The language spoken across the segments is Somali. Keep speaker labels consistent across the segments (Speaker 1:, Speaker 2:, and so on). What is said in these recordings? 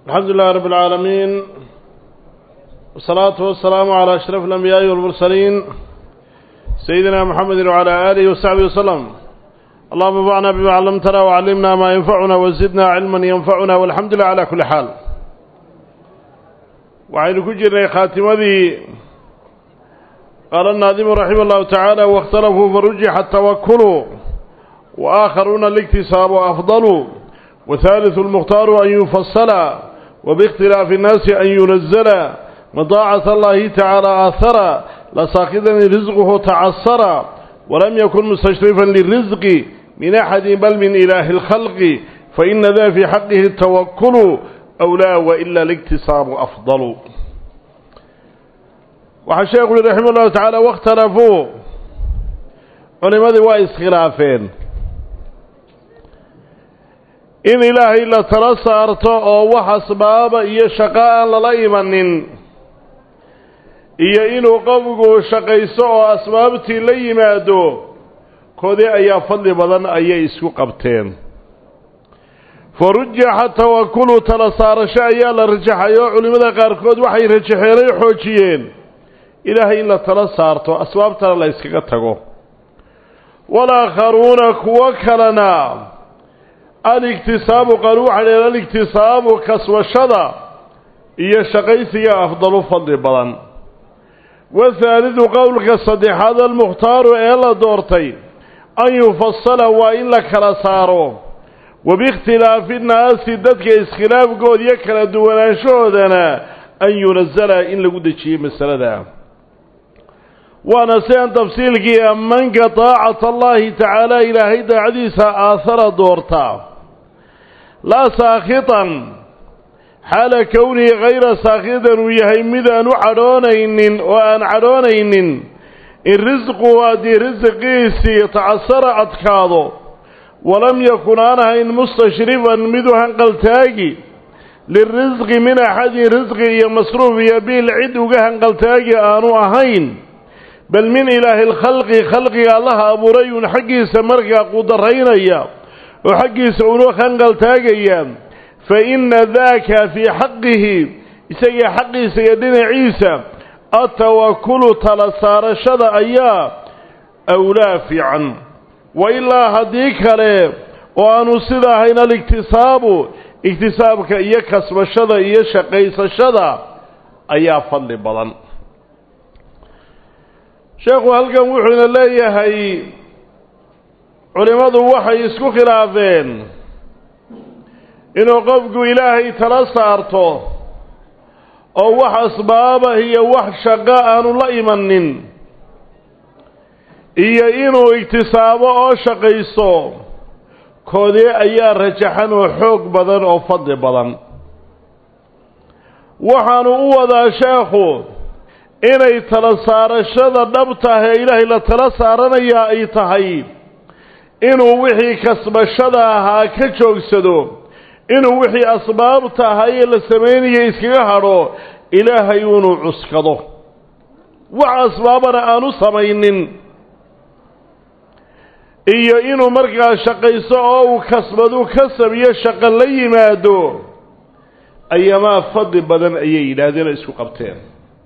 Speaker 1: الحمد لله رب العالمين والصلاة والسلام على أشرف الأنبياء والمرسلين سيدنا محمد وعلى آله وصحبه وسلم اللهم انفعنا بما علمتنا وعلمنا ما ينفعنا وزدنا علما ينفعنا والحمد لله على كل حال وعين كجر خاتمه قال الناظم رحمه الله تعالى واختلفوا فرجح التوكل وآخرون الاكتساب أفضل وثالث المختار أن يفصل وباختلاف الناس أن ينزل مضاعة الله تعالى آثر لساقدا رزقه تعصر ولم يكن مستشرفا للرزق من أحد بل من إله الخلق فإن ذا في حقه التوكل أولى وإلا الاكتساب أفضل وحشيخ رحمه الله تعالى واختلفوا علماء وإسخلافين in ilaahay la tala saarto oo wax asbaaba iyo shaqo aan lala imanin iyo inuu qofku shaqaysto oo asbaabtii la yimaado koodii ayaa fadli badan ayay isku qabteen fa rujaxa tawakulu tala saarasho ayaa la rajaxay oo culimmada qaarkood waxay rajaxeenay xoojiyeen ilaahay in la tala saarto asbaabtana la yskaga tago walaakharuuna kuwo kalena aligtisaabu qaar waxaa dhaheen aligtisaabu kaswashada iyo shaqaysiga afdalu fadli badan wathaalidu qowlka saddexaad almukhtaaru ee la doortay an yufasala waa in la kala saaro wabiikhtilaafi nnaasi dadka iskhilaafkooda iyo kala duwanaanshahoodana an yunasala in lagu dejiyo masalada waana sidan tafsiilkii amanka daacata allaahi tacaala ilaahay daacadiisa aahara doorta laa saakhitan xaala kownihi hayra saakhitan uu yahay mid aan u cadhoonaynin oo aan cadhoonaynin in risqu haddii risqiisii tacasara adkaado walam yakun aan ahayn mustashrifan mid u hanqaltaagi lirisqi min axadin risqi iyo masruuf iyo biil cid uga hanqaltaagi aanu ahayn bal min ilaahi alkhalqi khalqiga allaha abuuray uun xaggiisa markaa qudaraynaya oo xaggiisa uunu hanqaltaagaya fa inna daaka fii xaqihi isaga xaqiisa iyo dhinaciisa atawakulu tala saarashada ayaa awlaa fiican wa ilaa haddii kale oo aanu sida ahayn aligtisaabu igtisaabka iyo kasbashada iyo shaqaysashada ayaa fadli badan sheekhu halkan wuxuuna leeyahay culimmadu waxay isku khilaafeen inuu qofku ilaahay tala saarto oo wax asbaabah iyo wax shaqo aanu la imanin iyo inuu igtisaabo oo shaqaysto koodee ayaa rajaxan oo xoog badan oo fadli badan waxaanu u wadaa sheekhu inay tala saarashada dhab tahay ilaahay la tala saaranayaa ay tahay inuu wixii kasbashada ahaa ka joogsado inuu wixii asbaabta ahaa ee la samaynaya iskaga hadho ilaahay inuu cuskado wax asbaabana aanu samaynin iyo inuu markaa shaqaysto oo uu kasbadu kasab iyo shaqo la yimaado ayamaa fadli badan ayay yidhaahdeen oo isku qabteen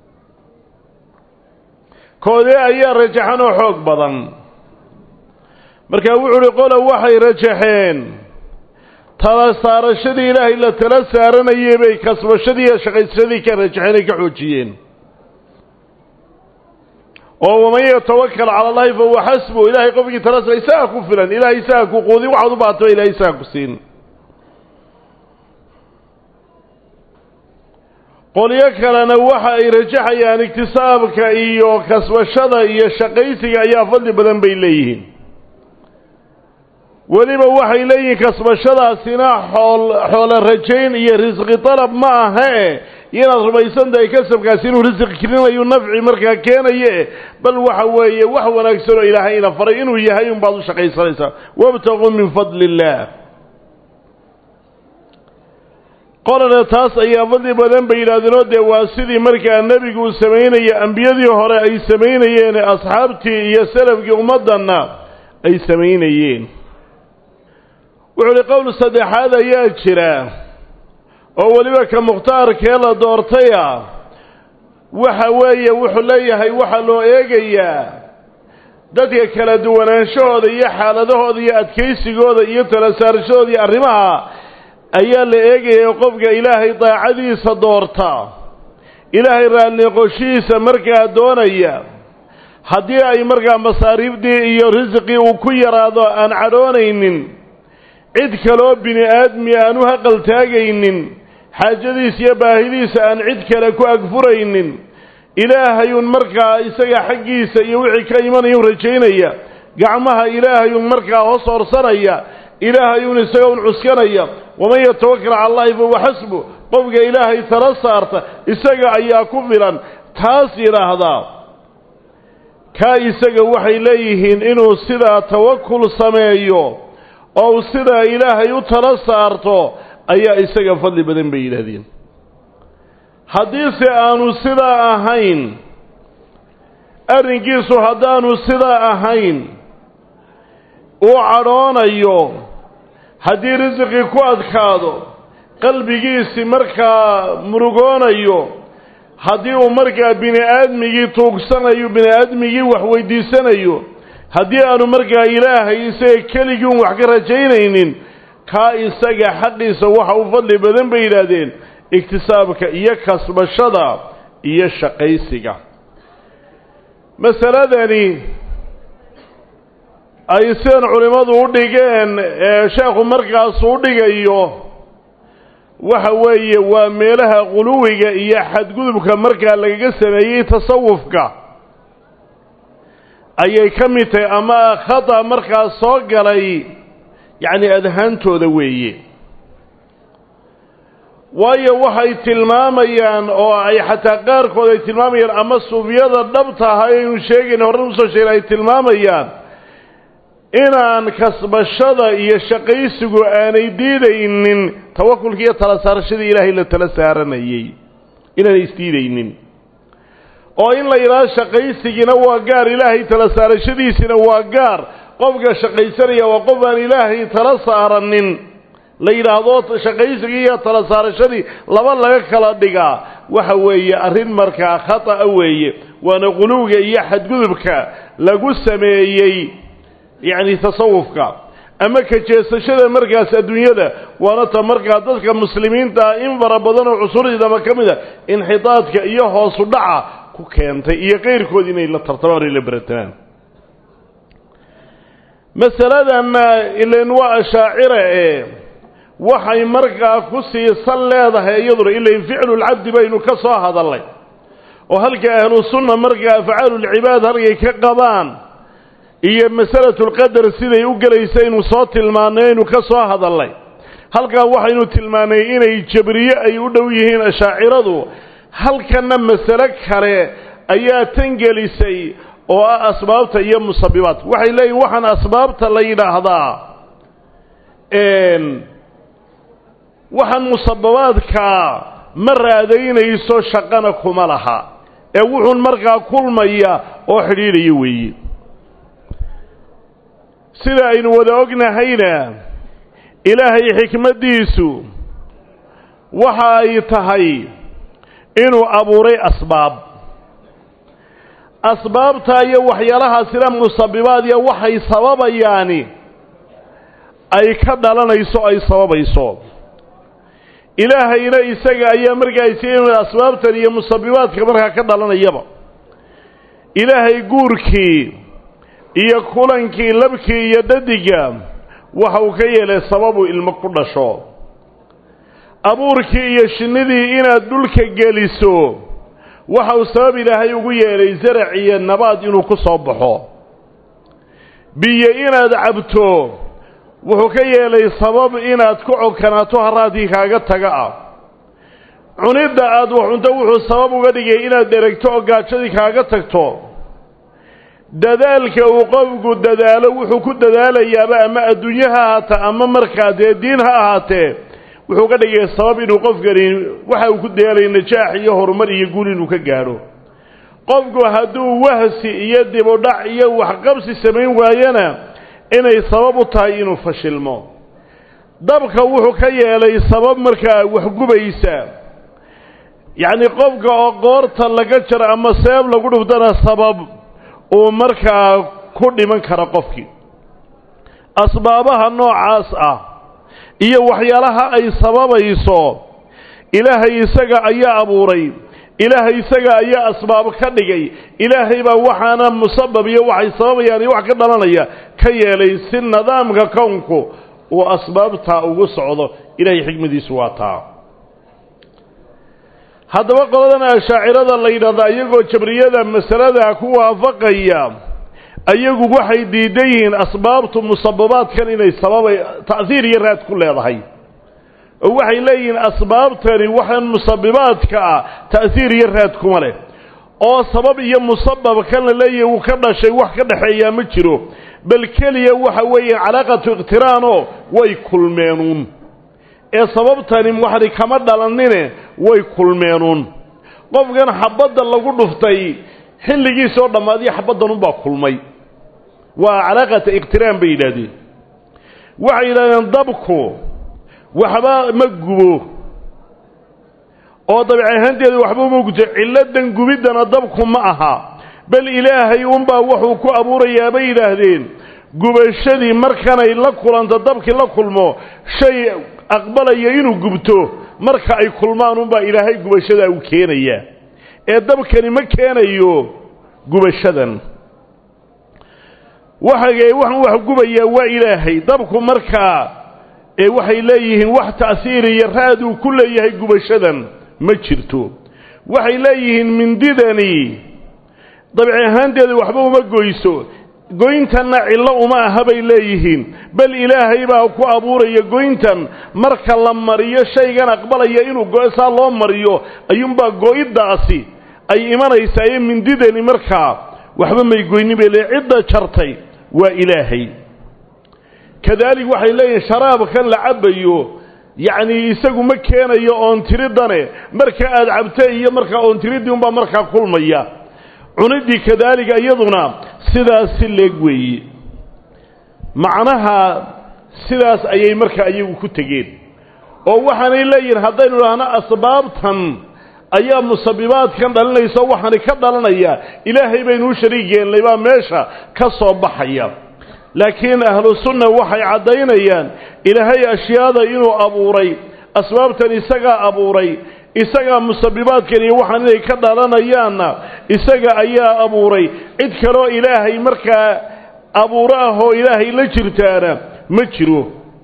Speaker 1: koodee ayaa rajaxan oo xoog badan markaa wuxuu uhi qola waxay rajaxeen tala saarashadii ilaahay la tala saaranayay bay kasbashadii iyo shaqaysadii ka rajaxeen ay ka xoojiyeen oo waman yatawakal cala allahi fa huwa xasbu ilaahay qofkii tala saara isaga ku filan ilahay isaga ku quudin waxaad u baataba ilahay isaga ku siin qolyo kalena waxa ay rajaxayaan igtisaabka iyo kasbashada iyo shaqaysiga ayaa fadli badan bay leeyihiin weliba waxay leeyihiin kasbashadaasina xool xoolo rajayn iyo risqi dalab ma ahae inaad rumaysan tahay kasabkaasi inuu risqi kelinayu nafci markaa keenaye bal waxa weeye wax wanaagsan oo ilaahay ina faray inuu yahay unbaad u shaqaysanaysaa wabtaquu min fadli illaah qolana taas ayaa fadli badan bay yidhahdeenoo dee waa sidii markaa nebigu uu samaynaya ambiyadii hore ay samaynayeen asxaabtii iyo salafkii ummaddanna ay samaynayeen wuxuu uhi qowl saddexaad ayaa jira oo weliba ka mukhtaarkee la doortaya waxa weeye wuxuu leeyahay waxaa loo eegayaa dadka kala duwanaanshahooda iyo xaaladahooda iyo adkaysigooda iyo tala saarashadooda iyo arrimaha ayaa la eegaya qofka ilaahay daacadiisa doorta ilaahay raalliqoshihiisa markaa doonaya haddii ay markaa masaariifdii iyo risqii uu ku yaraado aan cadhoonaynin cid kaloo bini aadmi aan u haqaltaagaynin xaajadiisa iyo baahidiisa aan cid kale ku agfuraynin ilaahayuun markaa isaga xaggiisa iyo wixii ka imanayun rajaynaya gacmaha ilaahayuun markaa hoos horsanaya ilaahayuun isaga un cuskanaya waman yatawakal cala allahi fahuwa xasbu qofka ilaahay tala saarta isaga ayaa ku filan taas yidhaahdaa kaa isaga waxay leeyihiin inuu sidaa tawakul sameeyo oo u sidaa ilaahay u tala saarto ayaa isaga fadli badan bay yidhaahdeen haddiise aanu sidaa ahayn arrinkiisu haddaanu sidaa ahayn uu cadhoonayo haddii risiqii ku adkaado qalbigiisii markaa murugoonayo haddii uu markaa bini aadmigii tuugsanayo bini aadmigii wax weydiisanayo haddii aanu markaa ilaahay isaga keligii un wax ka rajaynaynin kaa isaga xaqiisa waxa u fadli badan bay yidhaahdeen iktisaabka iyo kasbashada iyo shaqaysiga masaladani ay sidan culimmadu u dhigeen ee sheekhu markaas u dhigayo waxa weeye waa meelaha quluwiga iyo xadgudubka markaa lagaga sameeyey tasawufka ayay ka mid tahay ama khata markaas soo galay yacni adhaantooda weeye waayo waxay tilmaamayaan oo ay xataa qaarkood ay tilmaamayaan ama suufyada dhabta aha aynu sheegayna horran usoo sheegna ay tilmaamayaan inaan kasbashada iyo shaqaysigu aanay diidaynin tawakulka iyo tala saarashadii ilaahay la tala saaranayey inaanay isdiidaynin oo in la yidhahdo shaqaysigiina waa gaar ilaahay tala saarashadiisina waa gaar qofka shaqaysanaya waa qof aan ilaahay tala saaranin la yidhaahdo shaqaysigii iyo tala saarashadii laba laga kala dhigaa waxa weeye arrin markaa khata'a weeye waana quluwga iyo xadgudubka lagu sameeyey yacni tasawufka ama ka jeesashada markaas adduunyada waana ta markaa dadka muslimiintaa in fara badan oo cusuriidaba ka mid a inxitaadka iyo hoosu dhaca ku keentay iyo qayrkood inay la tartamaan o la beratamaan masaladanna ilan waa ashaacira ee waxay markaa ku siisan leedahay iyaduna ilain ficlulcabdi baynu ka soo hadallay oo halka ahlu sunna markaa afcaalulcibaad halkay ka qabaan iyo masalatulqadar siday u gelaysaynu soo tilmaannay aynu ka soo hadallay halkaa waxaynu tilmaannay inay jabriye ay u dhow yihiin ashaaciradu halkanna masale kale ayaa tan gelisay oo ah asbaabta iyo musabibaadka waxay leeyihin waxaan asbaabta la yidhaahdaa waxaan musababaadkaa ma raadaynayso shaqana kuma laha ee wuxuun markaa kulmaya oo xidhiidhaya weeye sida aynu wada ognahayna ilaahay xikmaddiisu waxa ay tahay inuu abuuray asbaab asbaabta iyo waxyaalahaasina musabibaadiya waxay sababayaani ay ka dhalanayso ay sababayso ilaahayna isaga ayaa markaa isiin asbaabtan iyo musabibaadka markaa ka dhalanayaba ilaahay guurkii iyo kulankii labkii iyo dhadiga waxa uu ka yeelay sababuu ilmo ku dhasho abuurkii iyo shinnidii inaad dhulka geliso waxa uu sabab ilaahay ugu yeelay zarac iyo nabaad inuu ku soo baxo biyo inaad cabto wuxuu ka yeelay sabab inaad ku codkanaato haraadkii kaaga taga ah cunidda aad wax cunto wuxuu sabab uga dhigay inaad dheregto oo gaajadii kaaga tagto dadaalka uu qofku dadaalo wuxuu ku dadaalayaaba ama adduunye ha ahaata ama markaa dee diin ha ahaatee wuxuu ka dhigay sabab inuu qofkani waxa uu ku daalay najaax iyo horumar iyo guul inuu ka gaadho qofku hadduu wahsi iyo dibudhac iyo waxqabsi samayn waayana inay sabab u tahay inuu fashilmo dabka wuxuu ka yeelay sabab markaa waxgubaysa yacni qofka oo qoorta laga jaro ama seeb lagu dhuftana sabab uu markaa ku dhiman kara qofkii asbaabaha noocaas ah iyo waxyaalaha ay sababayso ilaahay isaga ayaa abuuray ilaahay isaga ayaa asbaab ka dhigay ilaahay baa waxaana musabab iyo waxay sababayaan iyo wax ka dhalanaya ka yeelay si nidaamka kownku uu asbaabtaa ugu socdo ilaahay xikmadiisu waa taa haddaba qoladan ashaacirada la yidhahdaa iyagoo jabriyada masalada ku waafaqaya ayagu waxay diidan yihiin asbaabtu musababaadkan inay sababay ta'hiir iyo raad ku leedahay oo waxay leeyihiin asbaabtani waxaan musabibaadka ah ta'hiir iyo raad kuma leh oo sabab iyo musabab kan la leeyahay wuu ka dhashay wax ka dhexeeyaa ma jiro bal keliya waxa weeye calaaqatu iqtiraanoo way kulmeenuun ee sababtani waxani kama dhalanine way kulmeenuun qofkan xabadda lagu dhuftay xilligiisoo dhammaadiyo xabaddanunbaa kulmay waa calaaqata iqtiraan bay yidhaahdeen waxay yidhahdeen dabku waxba ma gubo oo dabiic ahaanteedu waxba uma gubto cilladan gubiddana dabku ma aha bal ilaahay unbaa wuxuu ku abuurayaa bay yidhaahdeen gubashadii markanay la kulanto dabkii la kulmo shay aqbalaya inuu gubto marka ay kulmaan unbaa ilaahay gubashadaa u keenayaa ee dabkani ma keenayo gubashadan waxagee waxaan wax gubayaa waa ilaahay dabku markaa ee waxay leeyihiin wax ta'siiri iyo raad uu ku leeyahay gubashadan ma jirto waxay leeyihiin mindidani dabici ahaanteeda waxba uma goyso goyntanna cillo uma aha bay leeyihiin bal ilaahay baa ku abuuraya goyntan marka la mariyo shaygan aqbalaya inuu go- saa loo mariyo ayuunbaa go-iddaasi ay imanaysaa ee mindidani markaa waxba may goynin bay leeyiin cidda jartay waa ilaahay kadaalik waxay leeyihin sharaabkan la cabbayo yacnii isagu ma keenayo oontiridane marka aad cabta iyo markaa oontiriddii unbaa markaa kulmaya cuniddii kadaalika iyaduna sidaas si leeg weeye macnaha sidaas ayay markaa iyagu ku tegeen oo waxaanay leeyihin haddaynu idhaahno asbaabtan ayaa musabibaadkan dhalinaysa waxaani ka dhalanaya ilaahay baynu u shariig yeelnay baa meesha ka soo baxaya laakiin ahlu sunna waxay caddaynayaan ilaahay ashyaada inuu abuuray asbaabtan isagaa abuuray isagaa musabibaadkan iyo waxaan inay ka dhalanayaanna isaga ayaa abuuray cid kaloo ilaahay markaa abuuro ah oo ilaahay la jirtaana ma jiro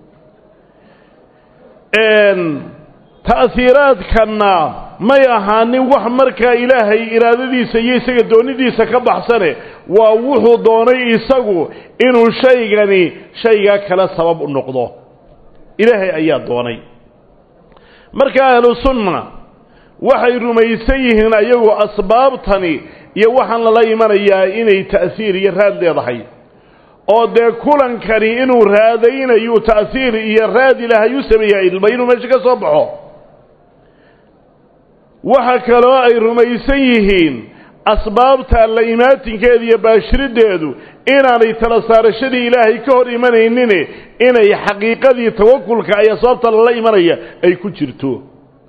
Speaker 1: ta'hiiraadkanna may ahaanin wax markaa ilaahay iraadadiisa iyo isaga doonidiisa ka baxsane waa wuxuu doonay isagu inuu shaygani shaygaa kale sabab u noqdo ilaahay ayaa doonay marka ahlu sunna waxay rumaysan yihiin ayagu asbaabtani iyo waxaan lala imanayaa inay ta'siir iyo raad leedahay oo dee kulankani inuu raadaynayu ta'siir iyo raad ilaahay u sameeyaa ilma inuu meesha ka soo baxo waxa kaloo ay rumaysan yihiin asbaabta la imaatinkeeda iyo baashiriddeedu inaanay tala saarashadii ilaahay ka hor imanaynin inay xaqiiqadii tawakulka ay asbaabta lala imanaya ay ku jirto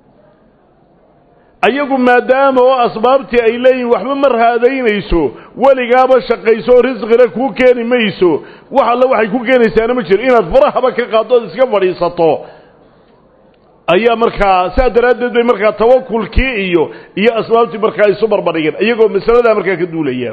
Speaker 1: ayagu maadaama oo asbaabtii ay leeyihin waxba ma raadaynayso weligaaba shaqayso oo risqina kuu keeni mayso wax alle waxay ku keenaysaana ma jiro inaad farahaba ka qaaddo ood iska fadhiisato ayaa markaa saa daraaddeed bay markaa tawakulkii iyo iyo asbaabtii markaa isu barbadhigeen iyagoo masaladaa markaa ka duulaya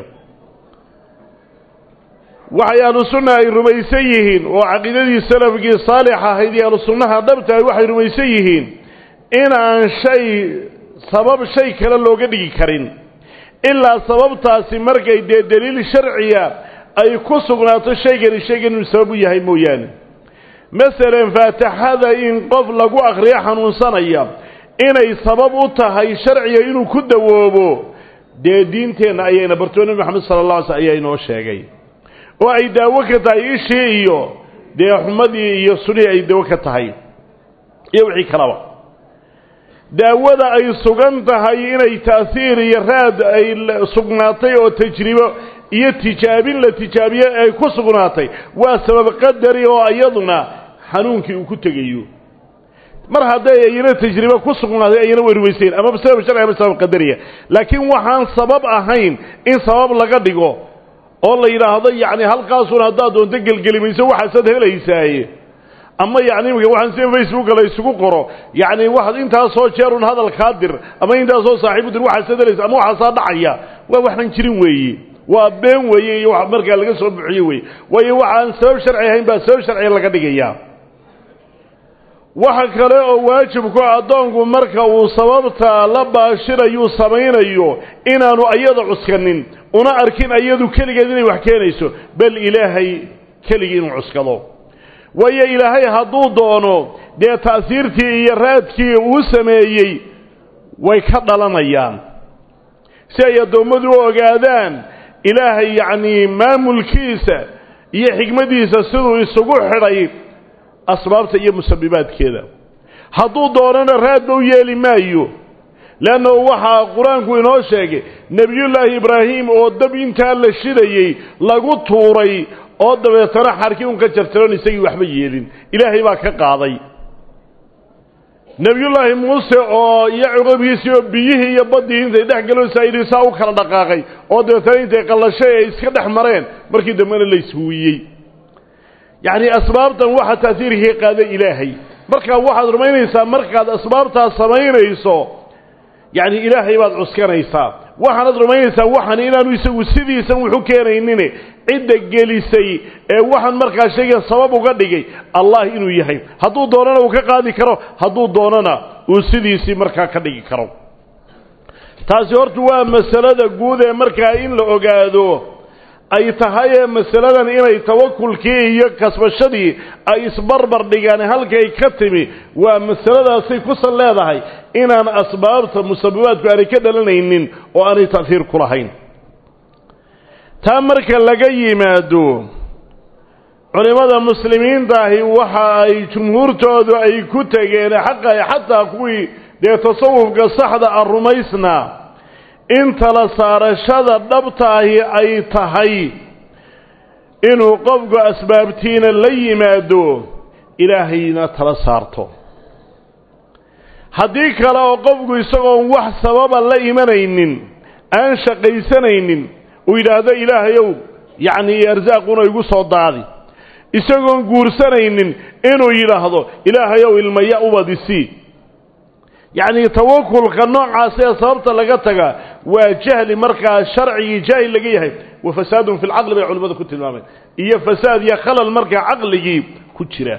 Speaker 1: waxay ahlu sunna ay rumaysan yihiin oo caqiidadii salafkii saalix ahayd iyo ahlu sunnaha dhabtahay waxay rumaysan yihiin inaan shay sabab shay kale looga dhigi karin ilaa sababtaasi markay dee deliil sharciya ay ku sugnaato shaygani shaygan inuu sabab u yahay mooyaane masalan faatixada in qof lagu akhriyo xanuunsanaya inay sabab u tahay sharciga inuu ku dawoobo dee diinteenna ayayna bartoo nebi maxamed sala alla alay sl ayaa inoo sheegay oo ay daawo ka tahay ishii iyo dee xumadii iyo sunihii ay daawo ka tahay iyo wixii kalaba daawada ay sugan tahay inay taasiir iyo raad ay sugnaatay oo tajribo iyo tijaabin la tijaabiye ay ku sugnaatay waa sabab qadari oo iyaduna xanuunkii uu ku tegayo mar hadday ayna tajribe ku sugnaaday ayna way rumaysayen ama sabab sharci ama sabab qadariya laakiin waxaan sabab ahayn in sabab laga dhigo oo la yidhaahdo yacni halkaasun haddaad doonto gelgelimayso waxaasaad helaysaaye ama yacni imika waxaan sida facebooka la isugu qoro yacni waxaad intaasoo jeerun hadalkaa dir ama intaasoo saaxiibu dir waxaasaad helaysa ama waxaasaa dhacaya waa waxaan jirin weeye waa been weeye iyo wax markaa laga soo buxiye weye waayo waxaan sabab sharci ahayn baa sabab sharciga laga dhigayaa waxa kale oo waajibku addoonku marka uu sababta la baashirayuu samaynayo inaanu ayada cuskanin una arkin ayadu keligeed inay wax keenayso bal ilaahay keligii inuu cuskado waayo ilaahay hadduu doono dee ta'siirtii iyo raadkii uu sameeyey way ka dhalanayaan si ay addoommadu u ogaadaan ilaahay yacnii maamulkiisa iyo xikmaddiisa siduu isugu xidhay asbaabta iyo musabibaadkeeda hadduu doonana raadba u yeeli maayo leannahu waxaa qur-aanku inoo sheegay nebiyullaahi ibraahim oo dab intaa la shidayey lagu tuuray oo dabeetana xarkii un ka jarjaroon isagii waxba yeelin ilaahay baa ka qaaday nebiyullaahi muuse oo iyo cuqabkiisii oo biyihii iyo baddii intay dhex galo saayidhi saa u kala dhaqaaqay oo dabeetana intay qallashay ay iska dhex mareen markii dambena la ishuuyey yacni asbaabtan waxa taasiirkii qaaday ilaahay markaa waxaad rumaynaysaa markaad asbaabtaas samaynayso yacni ilaahay baad cuskanaysaa waxaanad rumaynaysaa waxan inaanu isagu sidiisan wuxu keenaynin cidda gelisay ee waxaan markaa shaygan sabab uga dhigay allah inuu yahay hadduu doonana uu ka qaadi karo hadduu doonana uu sidiisii markaa ka dhigi karo taasi horta waa masalada guud ee markaa in la ogaado ay tahay ee masaladan inay tawakulkii iyo kasbashadii ay isbarbar dhigaan halkay ka timi waa masaladaasay kusan leedahay inaan asbaabta musababaadku aanay ka dhalanaynin oo aanay ta'hiir ku lahayn taa marka laga yimaado culimmada muslimiintaahi waxa ay jumhuurtoodu ay ku tegeen xaqa xataa kuwii dee tasawufka saxda a rumaysnaa in tala saarashada dhabtaahi ay tahay inuu qofku asbaabtiina la yimaado ilaahayna tala saarto haddii kale oo qofku isagoon wax sababa la imanaynin aan shaqaysanaynin uu yidhaahdo ilaahayow yacnii arsaaquna igu soo daadi isagoon guursanaynin inuu yidhaahdo ilaahayow ilmaya ubadisii yacnii tawakulka noocaas ee sababta laga taga waa jahli markaa sharcigii jaahil laga yahay wa fasaadun fi lcaqli bay culimmadu ku tilmaameen iyo fasaad iyo khalal markaa caqligii ku jira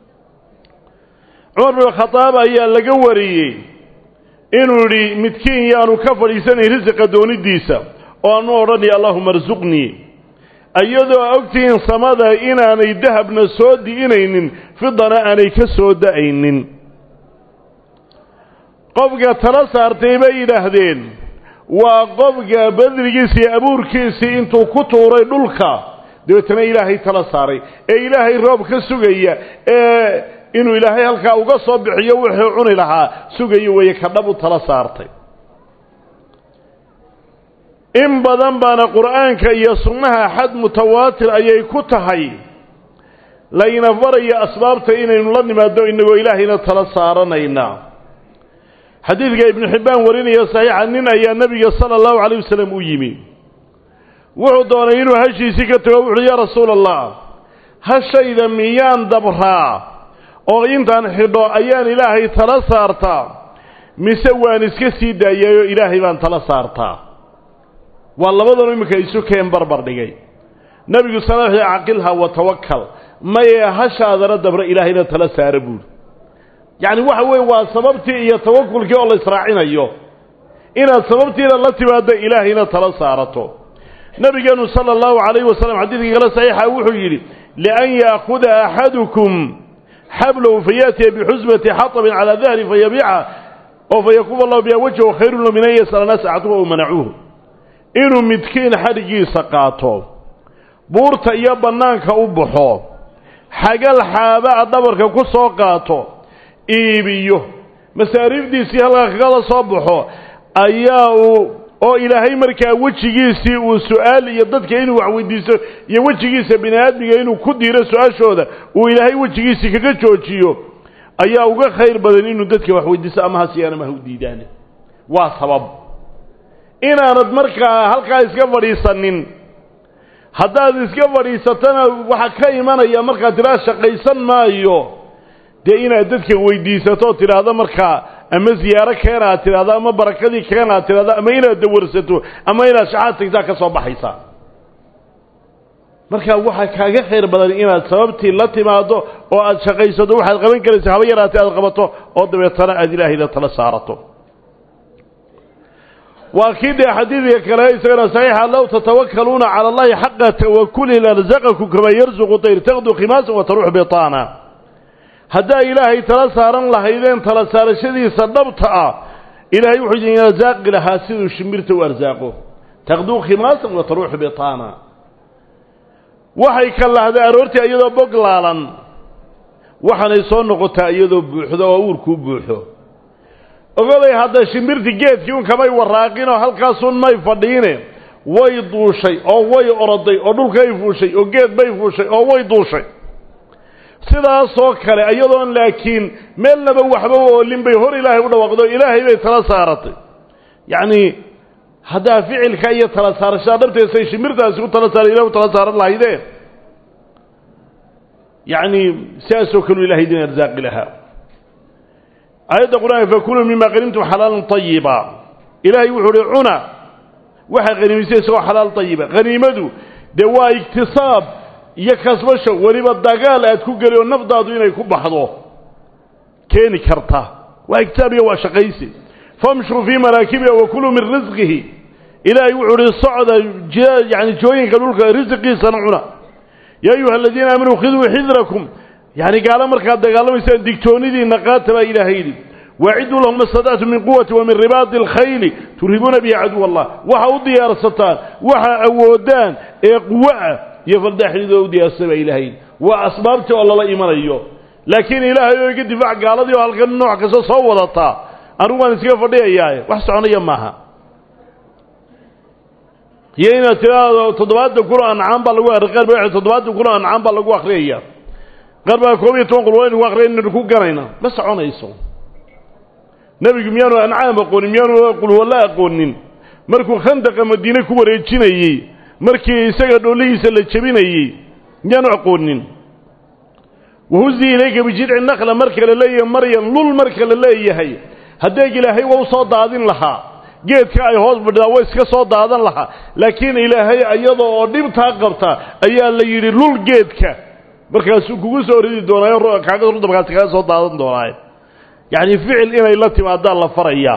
Speaker 1: cumar bin khadaab ayaa laga wariyey inuu yidhi midkiin yaanu ka fadhiisanayn risiqa doonidiisa oo aanu odhanaya allahuma arsuqnii iyadoo ogtihiin samada inaanay dahabna soo di'inaynin fidana aanay ka soo da'aynin qofka tala saartay bay yidhaahdeen waa qofka badrigiisa iyo abuurkiisii intuu ku tuuray dhulka dabeetana ilaahay tala saaray ee ilaahay roob ka sugaya ee inuu ilaahay halkaa uga soo bixiyo wuxuu cuni lahaa sugayo weeye ka dhab u tala saartay in badan baana qur'aanka iyo sunnaha xad mutawaatir ayay ku tahay layna faraya asbaabta inaynu la nimaadno innagoo ilaahayna tala saaranayna xadiidka ibnu xibbaan warinaya saxiixa nin ayaa nebiga sala allahu calayh wasalam u yimi wuxuu doonay inuu hashiisii ka tago wuxuuhi yaa rasuula allah hashayda miyaan dabraa oo intaan xidho ayaan ilaahay tala saartaa mise waan iska sii daayayoo ilaahay baan tala saartaa waa labadanu iminka isu keen barbar dhigay nebigu sala l caqilha wa tawakkal maye hashaadana dabra ilaahayna tala saara buuri yacni waxa weeye waa sababtii iyo tawakulkii oo la israacinayo inaad sababtiina la timaaddo ilaahayna tala saarato nabigeenu sala allahu calayhi wasalam xadiidkii kale saxiixa wuxuu yidhi lian yaakuda axadukum xablow fayaatiya bixusbati xatabin calaa dahri fayabiica oo fayakuba allahu biha wajhahu khayrun lo min an yasala naas axadukum ou manacuuhu inuu midkiin xadhiggiisa qaato buurta iyo bannaanka u baxo xagal xaabaa dhabarka ku soo qaato iibiyo masaariifdiisii halkaa kagala soo baxo ayaa uu oo ilaahay markaa wejigiisii uu su-aal iyo dadka inuu wax weydiisto iyo wejigiisa bini aadmiga inuu ku diiro su-aashooda uu ilaahay wejigiisii kaga joojiyo ayaa uga khayr badan inuu dadka wax weydiisto ama hasiyaan ama ha u diidaane waa sabab inaanad markaa halkaa iska fadhiisanin haddaad iska fadhiisatana waxaa ka imanaya markaad tidhaha shaqaysan maayo dee inaad dadka weydiisato oo tidhaahdo markaa ama ziyaaro keena aad tidhahdo ama barakadii keena aad tidhahdo ama inaad dawarsato ama inaad shaxaad tagtaa ka soo baxaysaa marka waxaa kaaga khayr badan inaad sababtii la timaado oo aad shaqaysato waxaad qaban karaysa haba yaraatee aad qabato oo dabeetana aad ilaahay la tala saarato waa kii dee xadiidka kale isagana saxiixa low tatawakaluuna cala allahi xaqa tawakuli larzaqakum kamaa yarzuqu tayr taqdu khimaasan wa taruux bitaana haddaa ilaahay tala saaran lahaydeen tala saarashadiisa dhabta ah ilaahay wuxuu idin arsaaqi lahaa siduu shimbirta u arsaaqo taqduu khimaasan wa taruuxu bitaana waxay ka lahday aroortii iyadoo bog laalan waxaanay soo noqotaa iyadoo buuxdo oo uurkuu buuxo ogoday hadda shimbirti geedkii un kamay waraaqinoo halkaasun may fadhiine way duushay oo way oroday oo dhulkay fuushay oo geed bay fuushay oo way duushay sidaasoo kale iyadoon laakiin meelnaba waxba oolin bay hor ilaahay u dhawaaqdo ilaahay bay tala saaratay yacni haddaa ficilka iyo tala saarashada dhabteesay shimbirtaasi ku tala saara ilah u tala saaran lahaydeen yacni sidaasoo kaleu ilahay idin arsaaqi lahaa aayadda qur-aanka fakuluu mima qanimtum xalaalan tayiba ilaahay wuxuu uhi cuna waxaa haniimisay isagoo xalaal tayiba haniimadu dee waa iktisaab iyo kasbasho weliba dagaal aad ku geli oo nafdaadu inay ku baxdo keeni karta waa iktisaab iyo waa shaqaysi famshuu fii maraakibiha wakuluu min risqihi ilaahay wuxuu uhi socda yani jooyinka dhulka risqiisana cuna yaa ayuha aladiina aamanuu khiduu xidrakum yani gaalo markaad dagaalamaysaan digtoonidiinna qaata baa ilaahay yidhi waaciduu lahum ma stadactum min quwati wa min ribaadi alkhayli turhibuuna bihi caduw allah waxa u diyaarsataan waxa awoodaan ee quwoah iyo faldaaxidoo u diyaarsata baa ilaahay yidhi waa asbaabtii oo lala imanayo laakiin ilaahay oo iga difaac gaaladii oo halkan nooc kasta soo wadataa anigu waan iskaga fadhiyayaaye wax soconaya maaha iyo inaad tiraahdo toddobaatan kun oo ancaam baa lagu qaar ba toddobaatan kun oo ancaam baa lagu akriyaya qaar baa koob iyo toban qul waynu ku akriya inaynu ku ganayna ma soconayso nebigu miyaanu ancaam aqoonin miyaanu qulwalla aqoonin markuu khandaqa madiine ku wareejinayey markii isaga dhoolihiisa la jebinayey miyaanu aqoonin wahuzi ilayka bijidci nakla marka la leeyahay maryan lul marka la leeyahay haddeeg ilaahay waa u soo daadin lahaa geedka ay hoos fadhidaa way iska soo daadan lahaa laakiin ilaahay iyada oo dhibtaa qabta ayaa la yidhi lul geedka markaasuu kugu soo ridi doonaayo kaaga rudabkaasi kaga soo daadan doonaayo yacni ficil inay la timaadaa la farayaa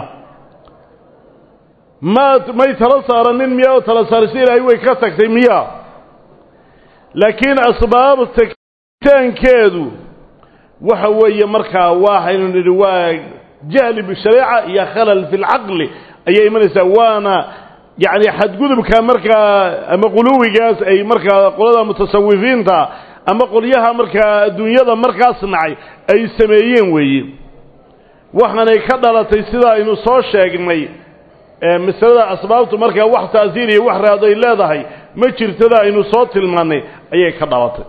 Speaker 1: ma may tala saaranin miya oo tala saarisa ilaahay way ka tagtay miya laakiin asbaabta taankeedu waxa weeye markaa waxaynu nidhi waa jahli bishareeca iyo khalal fi lcaqli ayay imanaysaa waana yacni xadgudubka markaa ama quluwigaas ay markaa qolada mutasawifiinta ama qolyaha markaa adduunyada markaas nacay ay sameeyeen weeye waxaanay ka dhalatay sida aynu soo sheegnay masalada asbaabtu markaa wax taasiir iyo wax raad ay leedahay ma jirtada aynu soo tilmaannay ayay ka dhalatay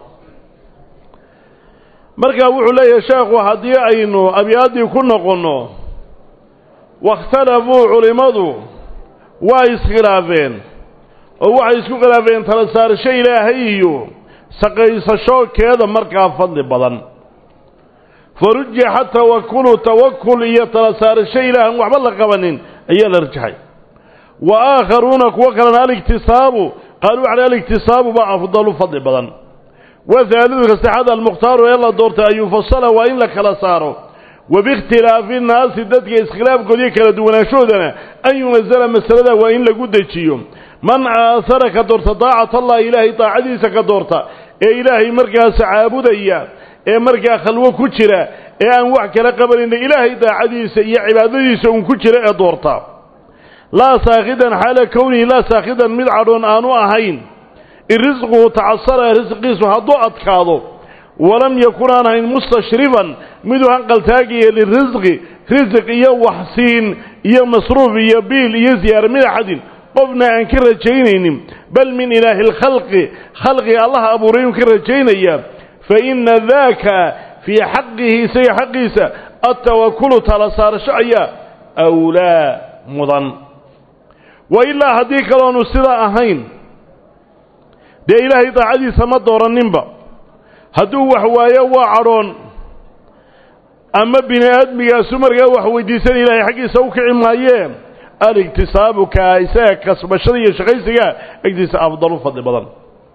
Speaker 1: markaa wuxuu leeyahay sheekhu haddii aynu abyaaddii ku noqonno waاkhtalafuu culimmadu waa iskhilaafeen oo waxay isku khilaafeen tala saarasho ilaahay iyo saqaysashokeeda markaa fadli badan farujixa tawakulu tawakul iyo tala saarasho ilaahan waxba la qabanin ayaa la rajaxay wa aakharuuna kuwo kalena aliktisaabu qaaluu cala aliktisaabu baa afdalu fadli badan wahaalidu kasaxada almukhtaaru ee la doortay an yufasala waa in la kala saaro wa biikhtilaafi nnaasi dadka iskhilaafkoodiyo kala duwanaanshoodana an yunazala masalada waa in lagu dejiyo man aahara ka doorta daacat allahi ilaahay daacadiisa ka doorta ee ilaahay markaas caabudaya ee markaa khalwo ku jira ee aan wax kala qabanayna ilaahay daacadiisa iyo cibaadadiisa uun ku jira ee doorta laa saakhidan xaala kownihi laa saakhidan mid cadhoon aanu ahayn in risquhu tacasara risqiisu hadduu adkaado walam yakun aan ahayn mustashrifan miduu hanqaltaagaya lirisqi risiq iyo waxsiin iyo masruuf iyo biil iyo ziyaara min axadin qofna aan ka rajaynaynin bal min ilaahi alkhalqi khalqiga allaha abuuray inuu ka rajaynaya fa ina daaka fii xaqihi isaga xaqiisa altawakulu tala saarasho ayaa awlaa mudan wa ilaa haddii kaloonu sidaa ahayn dee ilaahay daacadiisa ma dooranninba hadduu wax waayo waa cadhoon ama bini aadmigaasu markaa wax weydiisan ilaahay xaggiisa u kici maayee aligtisaabuka isaga kasbashada iyo shaqaysiga agtiisa afdal u fadli badan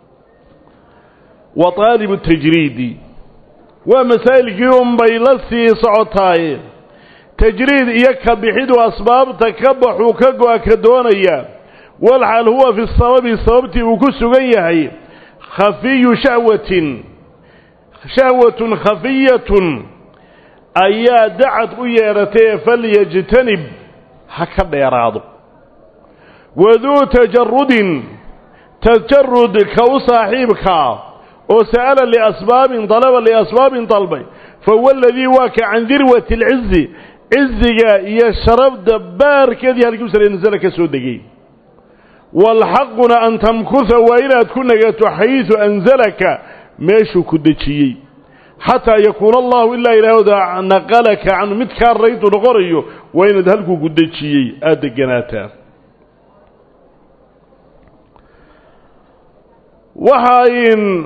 Speaker 1: wa taalibu tajriidi waa masaa'ilkii unbay la sii socotaaye tajriid iyo ka bixidu asbaabta ka baxuu ka go-a ka doonaya walxal huwa fi sababi sababtii uu ku sugan yahay khafiyu shahwatin shahwatun khafiyatun ayaa dacad u yeedhatay falyajtanib ha ka dheeraado waduu tajarudin tajarud ka u saaxiibkaa oo sa'ala liasbaabin dalaba liasbaabin dalbay fahuwa aladii waa ka can dirwati alcizi ciziga iyo sharafda baarkeedii halkii u sare nasala ka soo degay waalxaquna an tamkuha waa inaad ku nagato xaysu anzalaka meeshuu ku dejiyey xataa yakuuna allahu ilaa ilaahooda naqalaka canhu mid kaa raydu noqonayo waa inaad halkuu ku dejiyey aada deganaataa waxayn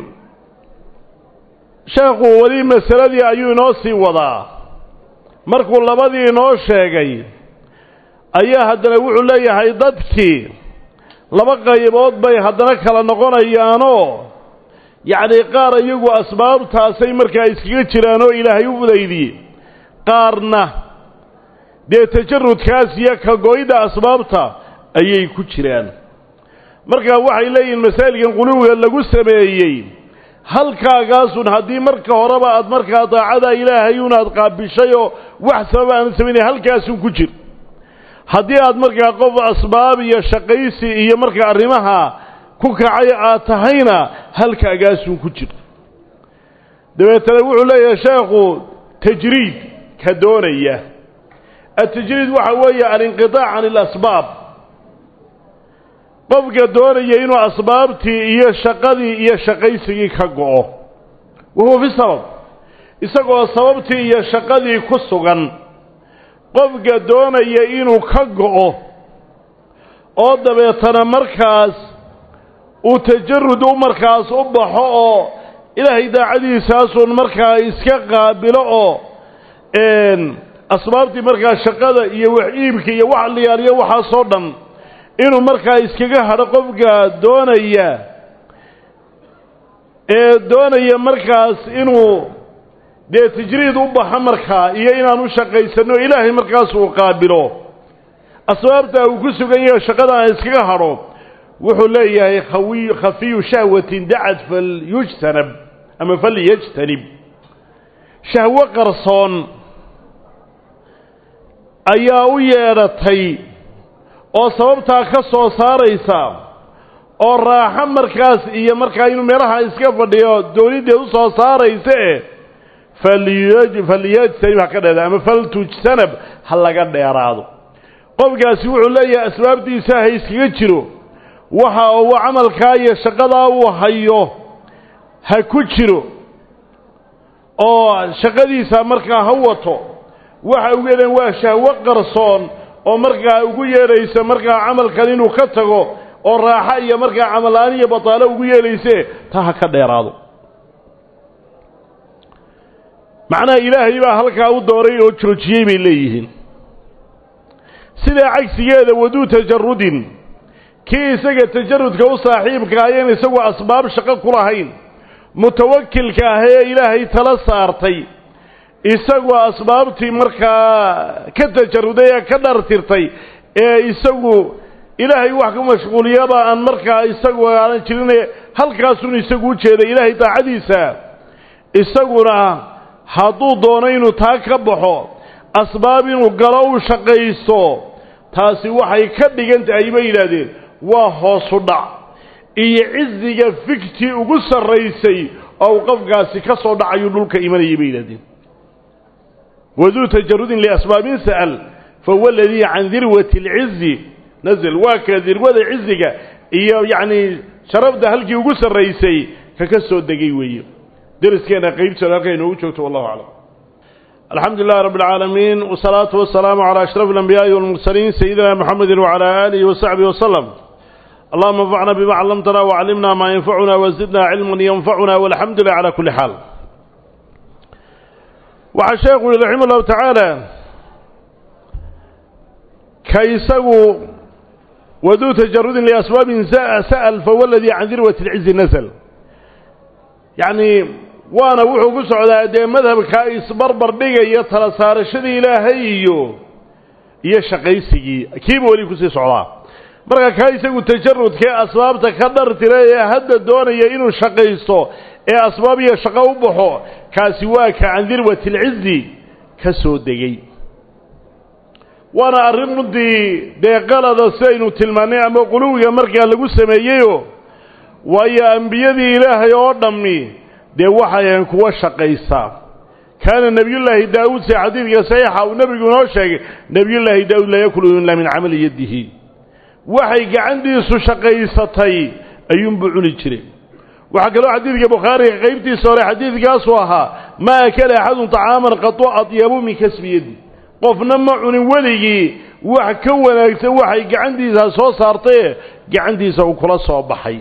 Speaker 1: sheekhu weli masaladii ayuu inoo sii wadaa markuu labadii inoo sheegay ayaa haddana wuxuu leeyahay dadkii laba qaybood bay haddana kala noqonayaanoo yacnii qaar iyagu asbaabtaasay markaa iskaga jiraan oo ilaahay u fudaydiyey qaarna dee tajarudkaas iyo ka go-ida asbaabta ayay ku jiraan markaa waxay leeyihiin masaa'ilkan quluwiga lagu sameeyey halkaagaasun haddii marka horeba aad markaa daacada ilaahay un aad qaabishay oo wax sababa aana samaynay halkaasun ku jir haddii aad markaa qof asbaab iyo shaqaysi iyo markaa arrimaha ku kacay aad tahayna halkaagaasun ku jir dabeetana wuxuu leeyahay sheekhu tajriid ka doonaya atajriid waxa weeye alinqitaac can ilasbaab qofka doonaya inuu asbaabtii iyo shaqadii iyo shaqaysigii ka go'o wahuwa fi sabab isagoo sababtii iyo shaqadii ku sugan qofka doonaya inuu ka go'o oo dabeetana markaas uu tajarud u markaas u baxo oo ilaahay daacadiisaasun markaa iska qaabilo oo asbaabtii markaa shaqada iyo wax iibka iyo wax liyaaliyo waxaasoo dhan inuu markaa iskaga hadho qofka doonaya ee doonaya markaas inuu dee tajriid u baxo markaa iyo inaan u shaqaysano ilaahay markaas uu qaabilo asbaabta uu ku sugan yahay shaqada aan iskaga hadho wuxuu leeyahay khawi khafiyu shahwatin dacad falyujtanab ama falyajtanib shahwo qarsoon ayaa u yeedhatay oo sababtaa ka soo saaraysa oo raaxo markaas iyo markaa inuu meelaha iska fadhiyo doonideed u soo saaraysae falyajtanib ha ka dheeraado ama faltujtanab ha laga dheeraado qofkaasi wuxuu leeyahay asbaabtiisa ha iskaga jiro waxa uu camalkaa iyo shaqadaa uu hayo ha ku jiro oo shaqadiisa markaa ha wato waxa ugu yeedhan waa shahwo qarsoon oo markaa ugu yeedhaysa markaa camalkan inuu ka tago oo raaxo iyo markaa camal-aan iyo bataalo ugu yeedhayse taa ha ka dheeraado macnaha ilaahay baa halkaa u dooray oo joojiyey bay leeyihiin sidaa cagsigeeda waduu tajarudin kii isaga tajarudka u saaxiibka ayaan isagu asbaab shaqo ku lahayn mutawakilka ah ee ilaahay tala saartay isagoo asbaabtii markaa ka tajaruday ee ka dhartirtay ee isagu ilaahay wax ka mashquuliyaba aan markaa isagu aanan jirin halkaasun isagu u jeeday ilaahay daacadiisa isaguna hadduu doono inuu taa ka baxo asbaab inuu galo u shaqaysto taasi waxay ka dhigan tahay bay yidhaahdeen waa hoosu dhac iyo ciziga fiktii ugu sarraysay oo uu qofkaasi ka soo dhacayuu dhulka imanayay bay yidhahdeen waduu tajarudin liasbaabin sa'al fahuwa aladii can dirwati alcizi nazl waa ka dirwada ciziga iyo yacni sharafda halkii ugu sarraysay ka ka soo degay weeye deriskeena qaybtooda halkay inoogu joogto wallahu aclam alxamdu lilahi rabb اlcaalamiin wsalaatu wasalaamu calى ashraf اlanbiyaaءi walmursaliin sayidina mxamedi wcalى aalihi wasaxbihi waslem allahuma anfacna bima callamtana wacallimna maa yanfacuna wazidna cilman yanfacuna walxamdu lilah cala kuli xaal waxaa sheekhu yihi raxima llahu tacaala ka isagu waduu tajarudin liasbaabin sa'al fahuwa aladii can dirwati اlcizi nasl yacni waana wuxuu ku socdaa dee madhabka isbarbar dhigaya tala saarashadii ilaahay iyo iyo shaqaysigii kiiba weli kusii socdaa marka kaa isagu tajarudkee asbaabta ka dhartira ee hadda doonaya inuu shaqaysto ee asbaab iyo shaqo u baxo kaasi waa ka can dirwati alcizi ka soo degay waana arrin runtii dee qalada sidaynu tilmaannay ama quluwiga markaa lagu sameeyeyo waayo ambiyadii ilaahay oo dhammi dee waxay ahayn kuwa shaqaysa kaana nebiyullaahi daawuud se xadiidka saxiixa uu nebigu inoo sheegay nebiyullaahi daawuud laa yakulu ilaa min camali yadihi waxay gacantiisu shaqaysatay ayuunbuu cuni jiray waxaa kaloo xadiidka bukhaariga qaybtiisa hore xadiidkaasuu ahaa maa akala axadun طacaaman qatu adyabu min kasbi yadi qofna ma cunin weligii wax ka wanaagsan waxay gacantiisa soo saartaye gacantiisa uu kula soo baxay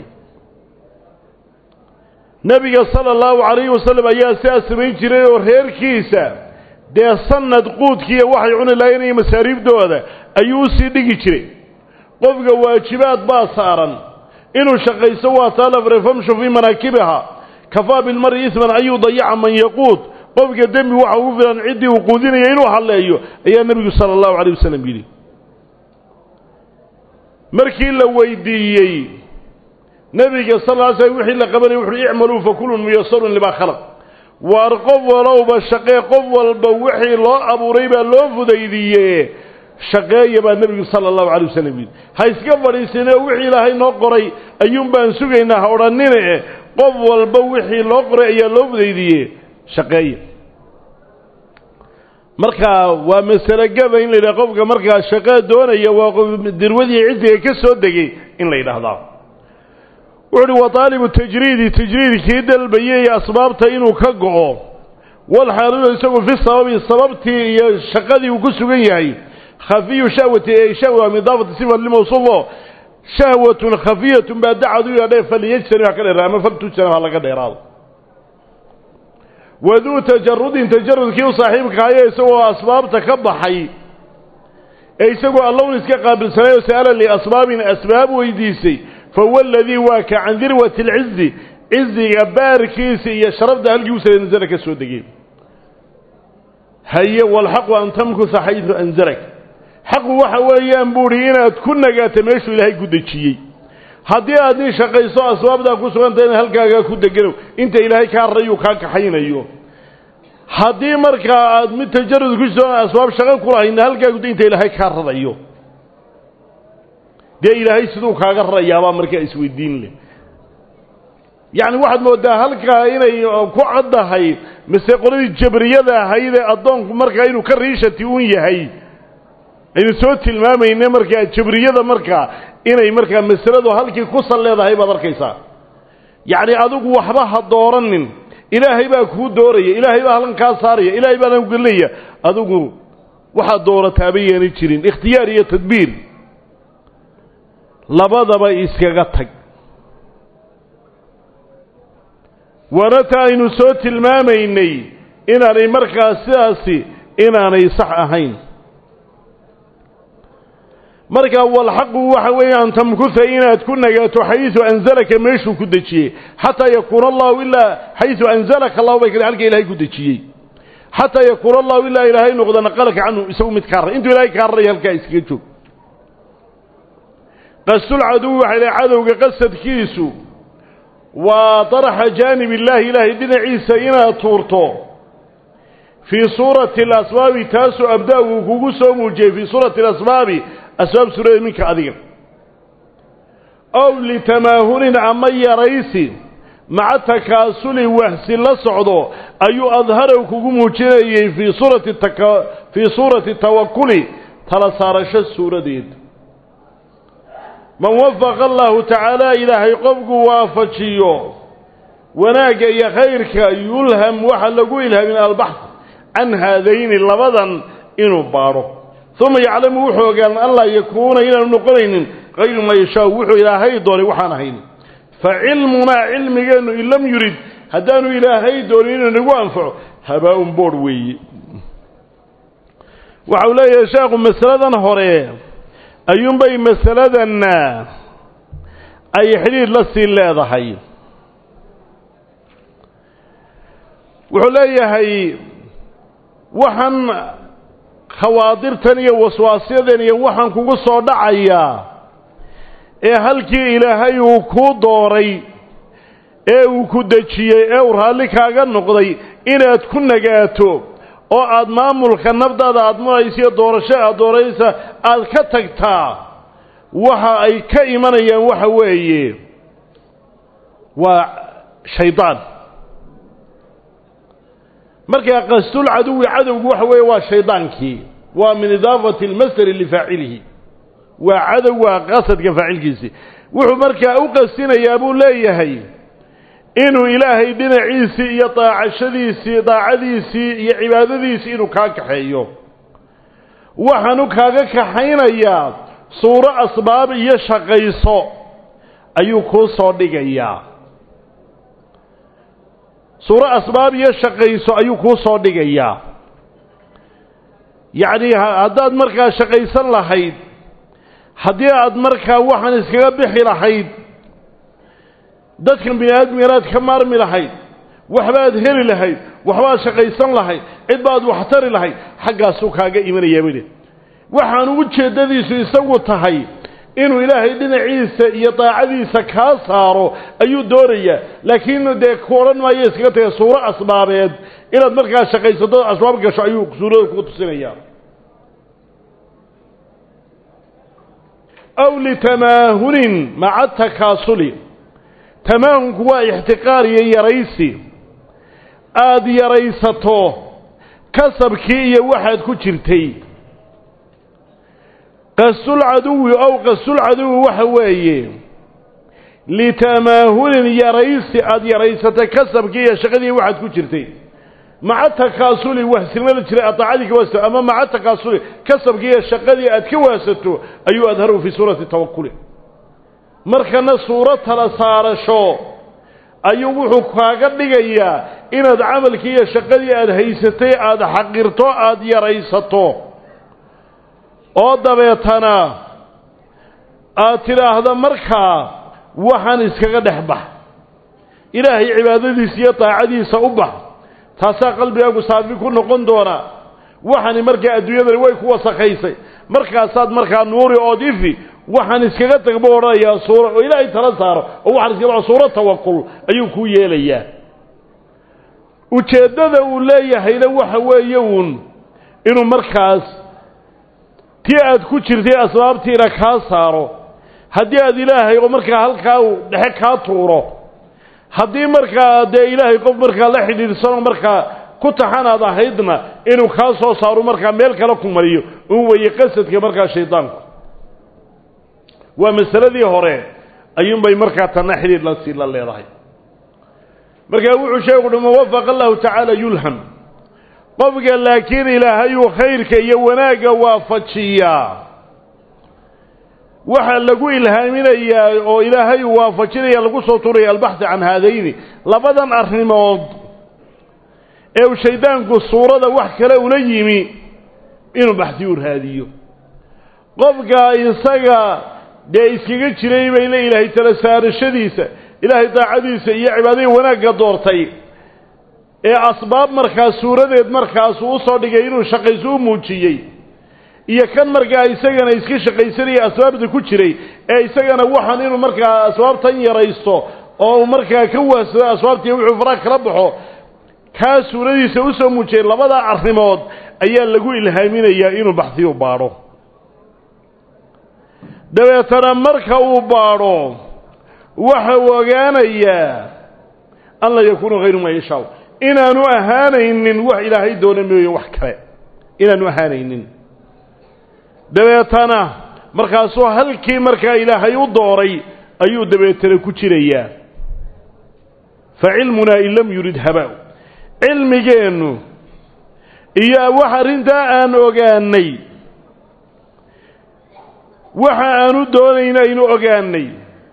Speaker 1: nebiga sala allahu calayhi wasalam ayaa sidaas samayn jiray oo reerkiisa dee sanad quudkiiyo waxay cuni lahayn iyo masaariibdooda ayuu usii dhigi jiray qofka waajibaad baa saaran inuu shaqaysto waa taalafre famshu fii manaakibiha kafaa bilmari isman an yudayaca man yaquud qofka dembi waxa ugu filan ciddii uu quudinaya inuu halleeyo ayaa nebigu sala allahu calayh wasalam yidhi markii la weydiiyey nebiga sal ly slm wixii la qabanaya wuxuui icmaluu fakulun muyasarun limaa khalaq waar qof walowba shaqee qof walba wixii loo abuuray baa loo fudaydiiye shaqeeya baa nebigu sala allahu calay wasalam yidhi ha iska fadhiisinee wixii ilaahay noo qoray ayuun baan sugaynaa ha odhanine qof walba wixii loo qoray ayaa loo fudaydiiye shaqeeya marka waa masale gaba in la yidhaha qofka markaa shaqee doonaya waa qof dirwadii ciziga ka soo degay in la yidhaahdaa wuxu uhi wa taalibu tajriidi tajriidkii dalbayay asbaabta inuu ka go'o walxaaludu isagu fi sababi sababtii iyo shaqadii uu ku sugan yahay khafiyu shahwati ee shahwa min idaafati sifa limawsuufo shahwatun khafiyatun baa dacad u yadhee falyajtanib ha ka dheeraado ama faltujtanib ha laga dheeraado waduu tajarudin tajarudkii u saaxiibka haye isagoo asbaabta ka baxay ee isagoo allown iska qaabilsanay oo sa'ala liasbaabin asbaab weydiisay fahuwa aladii waa ka can dirwati alcizi ciziga baarkiisa iyo sharafda halkii u sare nasala ka soo degay haye walxaqu an tamkusa xaydu anzalak xaqu waxa weeyaan buuhi inaad ku nagaato meeshuu ilaahay ku dejiyey haddii aad nin shaqayso asbaabtaa ku suganta inaad halkaagaa ku deganow inta ilaahay kaa rayuu kaa kaxaynayo haddii markaa aad mid tajarud ku soo asbaab shaqo ku lahayna halkaagu inta ilaahay kaa radayo dee ilaahay siduu kaaga rarayaabaa markaa isweydiin leh yacni waxaad moodaa halkaa inay ku caddahay mise qoladii jabriyada ahayd ee addoonku markaa inuu ka riishati un yahay aynu soo tilmaamayne markaa jabriyada markaa inay markaa masaladu halkii ku sal leedahay baad arkaysaa yacni adigu waxba ha dooranin ilaahay baa kuu dooraya ilaahay baa halkan kaa saaraya ilaahay baa halkan gelinaya adigu waxaad doorataaba yeena jirin ikhtiyaar iyo tadbiir labadaba iskaga tag waana ta aynu soo tilmaamaynay inaanay markaa sidaasi inaanay sax ahayn markaa walxaqu waxa weeye an tamkuha inaad ku nagaato xaysu anzalaka meeshuu ku dejiyey xataa yakuuna allahu ilaa xaysu anzalaka allahu bay kale halka ilahay ku dejiyey xataa yakuuna allahu ilaa ilaahay noqda naqalaka canhu isagu mid kaa ray intuu ilahay kaa raray halkaa iskaga joog qasdulcaduwi waxay lehay cadowga qasadkiisu waa darxa jaanib illaahi ilaahay dhinaciisa inaad tuurto fii suurati alasbaabi taasoo abda uu kugu soo muujiyey fii suurati alasbaabi asbaab suurada minka adiga ow litamaahunin ama yaraysi maca takaasuli wahsi la socdo ayuu adharow kugu muujinayey fii suurati fii suurati tawakuli tala saarasho suuradeed man wafaqa allahu tacaala ilaahay qofku waafajiyo wanaagga iyo khayrka yulham waxa lagu ilhaamin albaxth can haadayni labadan inuu baadho uma yaclamu wuxuu ogaan an laa yakuuna inaanu noqonaynin kayru maa yashaau wuxuu ilaahay doonay waxaan ahayn fa cilmunaa cilmigeennu in lam yurid haddaanu ilaahay doonin inuu nagu anfaco habaa-un boodh weeye waxa uu leeyahay sheekhu masaladan hore ayuunbay masaladanna ay xidhiidh la sii leedahay wuxuu leeyahay waxaan khawaadirtan iyo waswaasyadan iyo waxaan kugu soo dhacayaa ee halkii ilaahay uu kuu dooray ee uu ku dejiyey ee uu raalli kaaga noqday inaad ku nagaato oo aada maamulka nafdaada aada maraysa iyo doorasho aad dooraysa aada ka tagtaa waxa ay ka imanayaan waxa weeye waa shaydaan markaa qasdul caduwi cadowgu waxa weeye waa shaydaankii waa min idaafati almasdari lifaacilihi waa cadow waa qasadka faacilkiisii wuxuu markaa u qasdinayaa buu leeyahay inuu ilaahay dhinaciisii iyo daacashadiisii daacadiisii iyo cibaadadiisii inuu kaa kaxeeyo waxaanu kaaga kaxaynayaa suuro asbaab iyo shaqayso ayuu kuu soo dhigayaa suuro asbaab iyo shaqayso ayuu kuu soo dhigayaa yacni haddaad markaa shaqaysan lahayd haddii aad markaa waxaan iskaga bixi lahayd dadkan bini aadmiganaad ka maarmi lahayd waxbaad heli lahayd waxbaad shaqaysan lahayd cid baad waxtari lahayd xaggaasuu kaaga imanayaa bidhi waxaanu ujeeddadiisu isagu tahay inuu ilaahay dhinaciisa iyo daacadiisa kaa saaro ayuu doonayaa laakiin dee ku odhan maayo iskaga taga suuro asbaabeed inaad markaa shaqaysato asbaab gasho ayuu suurada kuga tusinayaa aw litamaahunin maca takaasuli tamaahunku waa ixtiqaar iyo yaraysi aada yaraysato kasabkii iyo waxaad ku jirtay qasdulcaduwi ow qasdulcaduwi waxa weeye litamaahunin yaraysi aada yaraysatay kasabkii iyo shaqadii waxaad ku jirtay maca takaasuli wahsilmada jiray adaacadii ka waasato ama maca takaasuli kasabkii iyo shaqadii aad ka waasato ayuu adharu fii suurati tawakuli markana suuro tala saarasho ayuu wuxuu kaaga dhigayaa inaad camalkii iyo shaqadii aada haysatay aada xaqirto aada yaraysato oo dabeetana aad tidhaahda markaa waxaan iskaga dhex bax ilaahay cibaadadiisa iyo daacadiisa u bax taasaa qalbigaagu saafi ku noqon doonaa waxani markaa adduunyadani way ku wasakhaysay markaasaad markaa nuuri ood ifi waxaan iskaga tag buu odhanayaa suuro oo ilaahay tala saaro oo waxaan iskaga suuro tawakul ayuu kuu yeelayaa ujeeddada uu leeyahayna waxa weeye uun inuu markaas tii aad ku jirtay asbaabtiina kaa saaro haddii aad ilaahay oo markaa halkaa uu dhexe kaa tuuro haddii markaa dee ilaahay qof markaa la xidhiidhsanoo markaa ku taxan aad ahaydna inuu kaa soo saaro markaa meel kale ku mariyo un weeye qasadka markaa shaydaanku waa masaladii hore ayuunbay markaa tanna xidhiidh la sii la leedahay markaa wuxuu sheegu uhi man wafaqa allahu tacaala yulham qofka laakiin ilaahayuu khayrka iyo wanaagga waafajiyaa waxaa lagu ilhaaminayaa oo ilaahay uu waafajinaya lagu soo turaya albaxthi can haadayni labadan arrimood ee uu shaydaanku suurada wax kale ula yimi inuu baxdiyu raadiyo qofka isaga dee iskaga jiray bay le ilaahay tala saarashadiisa ilaahay daacadiisa iyo cibaadadii wanaagga doortay ee asbaab markaas suuradeed markaasu u soo dhigay inuu shaqayso u muujiyey iyo kan markaa isagana iska shaqaysanaya asbaabta ku jiray ee isagana waxaan inuu markaa asbaabtan yaraysto oo markaa ka waasado asbaabtii wuxuu faraha kala baxo kaa suuradiisa usoo muujiyay labada arrimood ayaa lagu ilhaaminayaa inuu baxdiyu baadho dabeetana marka uu baadho waxa uu ogaanayaa an laa yakuunu hayru maa yashaa inaanu ahaanaynin wax ilaahay doona mooye wax kale inaanu ahaanaynin dabeetana markaasuu halkii markaa ilaahay u dooray ayuu dabeetana ku jirayaa fa cilmunaa in lam yurid habaa cilmigeennu iyo wax arrintaa aan ogaanay waxa aanu doonayna aynu ogaanay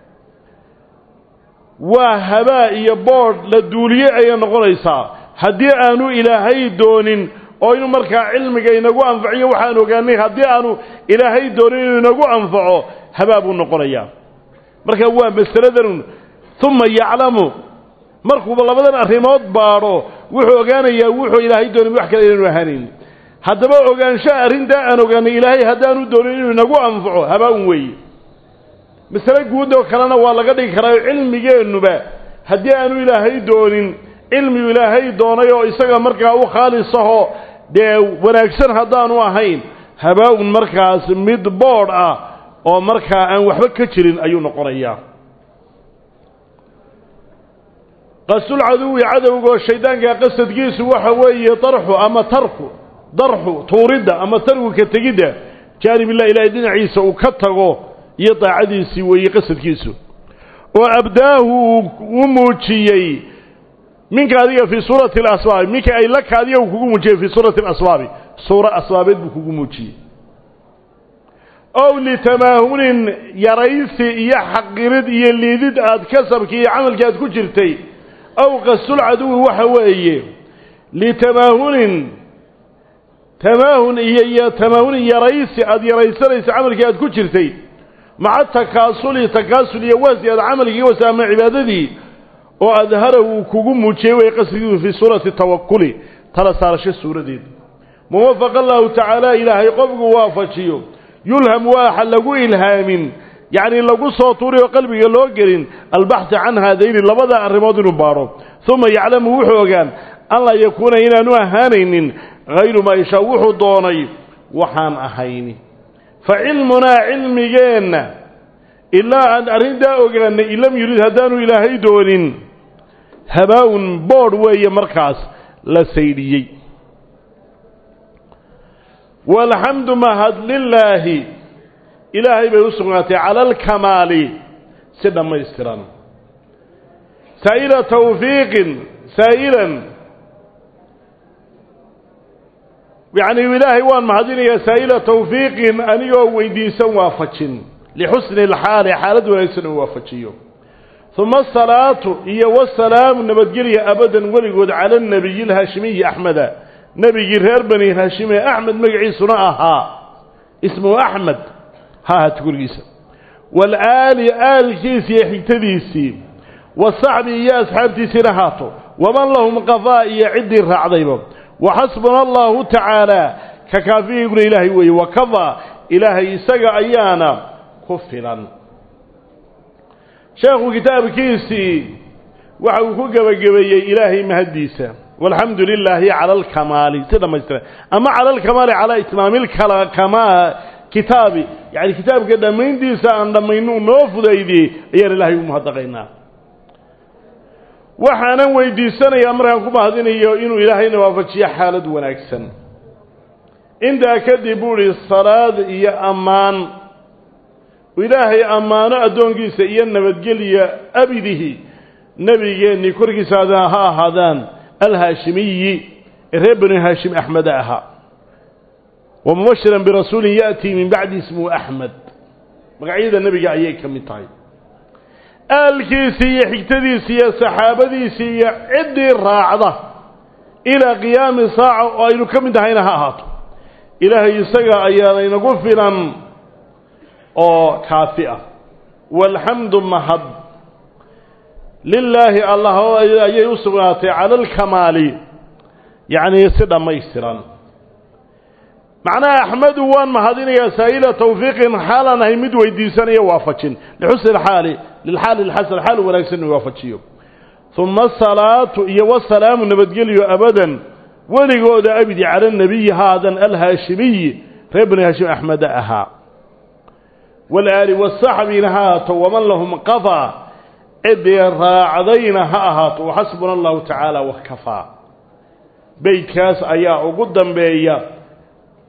Speaker 1: waa habaa iyo boodh la duuliye ayay noqonaysaa haddii aanu ilaahay doonin oo inuu markaa cilmiga inagu anfaciyo waxaan ogaanay haddii aanu ilaahay doonin inuu inagu anfaco habaa buu noqonayaa marka waa masaladan uma yaclamu markuuba labadan arrimood baadho wuxuu ogaanayaa wuxuu ilaahay doonin wax kale inaanu ahaanayn haddaba ogaanshaha arrintaa aan ogaanay ilaahay haddaanu doonin inuu inagu anfaco habaa-un weeye masale guud oo kalena waa laga dhigi karaayo cilmigeennuba haddii aanu ilaahay doonin cilmigu ilaahay doonay oo isaga markaa u khaalisahoo dee wanaagsan haddaanu ahayn habaa-un markaas mid boodh ah oo markaa aan waxba ka jirin ayuu noqonayaa qasdulcaduwi cadowgaoo shaydaanka qasadkiisu waxa weeye darxu ama tarku darxu tuuridda ama tarwika tegidda jaanibillah ilaahay dhinaciisa uu ka tago iyo daacadiisii weeye qasadkiisu oo abdaahu u muujiyey minka adiga fii suurati alasbaabi minka ay laka adiga uu kugu muujiyey fii suurati alasbaabi suuro asbaabeed buu kugu muujiyey ow litamaahunin yaraysi iyo xaqirid iyo liidid aad kasabkii iyo camalkii aad ku jirtay ow qasdulcaduwi waxa weeye litamaahunin tamaahun iyo iyo tamaahunin yaraysi aada yaraysanaysa camalkii aad ku jirtay maca takaasuli takaasul iyo wasi aad camalkii wasi ama cibaadadii oo adhara uu kugu muujiyey way qasdigiisu fii suurati tawakuli tala saarasho suuradeed muwafaqa allahu tacaala ilaahay qofku waafajiyo yulham waaxa lagu ilhaamin yacni lagu soo tuuri oo qalbiga loo gelin albaxthi can haadayni labada arrimood inuu baadho uma yaclamu wuxuu ogaan an laa yakuuna inaanu ahaanaynin hayru maa yashaa wuxuu doonay waxaan ahayni fa cilmunaa cilmigeenna ilaa aan arrintaa ogaanay in lam yurid haddaanu ilaahay doonin habaa-un boodh weeye markaas la saydhiyey walxamdu mahad lilaahi ilaahay bay u sugnaatay cala alkamaali si dhammaystiran saa'ila tawfiiqin saa'ilan yacni ilaahay waan mahadinayaa saa'ila tawfiiqin anigoo weydiisan waafajin lixusni alxaali xaalad wanaagsan uu waafajiyo uma asalaatu iyo wasalaamu nabadgelya abadan weligood cala anabiyi alhaashimiyi axmeda nebigii reer bani haashime axmed magaciisuna ahaa ismuhu axmed ha ahaato gurigiisa waalaali aalkiisi iyo xigtadiisii wasaxbi iyo asxaabtiisiina haato waman lahum qafaa iyo ciddii raacdayba waxasbuna allahu tacaala ka kaafiyiguna ilaahay weeye wakafaa ilaahay isaga ayaana ku filan sheekhu kitaabkiisii waxa uu ku gebagabeeyey ilaahay mahaddiisa walxamdu lilaahi cala alkamaali si dhammaystiran ama cala alkamaali calaa itmaami lkama kitaabi yani kitaabka dhammayntiisa aan dhammayno noo fudaydiyey ayaan ilaahay u mahadnaqaynaa waxaanan weydiisanayaa markaan ku mahadinayo inuu ilaahayna waafajiyo xaalad wanaagsan intaa kadib buu ihi salaad iyo ammaan ilaahay ammaano addoonkiisa iyo nabadgelya abidihi nebigeennii korkiisa ha ahaadaan alhaashimiyi ee reer bani haashim axmeda ahaa wa mubashiran birasuulin ya'tii min bacdi ismuhu axmed magacyada nebiga ayay ka mid tahay aalkiisii iyo xigtadiisii iyo saxaabadiisii iyo ciddii raacda ilaa qiyaami saaca oo aynu ka mid ahayna ha ahaato ilaahay isaga ayaana inagu filan oo kaafi ah waalxamdu mahad lilaahi allah ayay u sugnaatay cala alkamaali yacnii si dhammaystiran macnaha axmedu waan mahadinayaa saa'ila tawfiiqin xaalaan ahay mid weydiisanaya waafajin lixusni alxaali lilxaali lxasan xaal wanaagsan inuu waafajiyo uma asalaatu iyo wasalaamu nabadgelyo abadan weligooda abidi cala nabiyi haadan alhaashimiyi reer bani haashim axmeda ahaa walaali wasaxbina ha ahaato waman lahum qafaa ciddii raacdayna ha ahaato waxasbuna allahu tacaala wakafaa beydkaas ayaa ugu dambeeya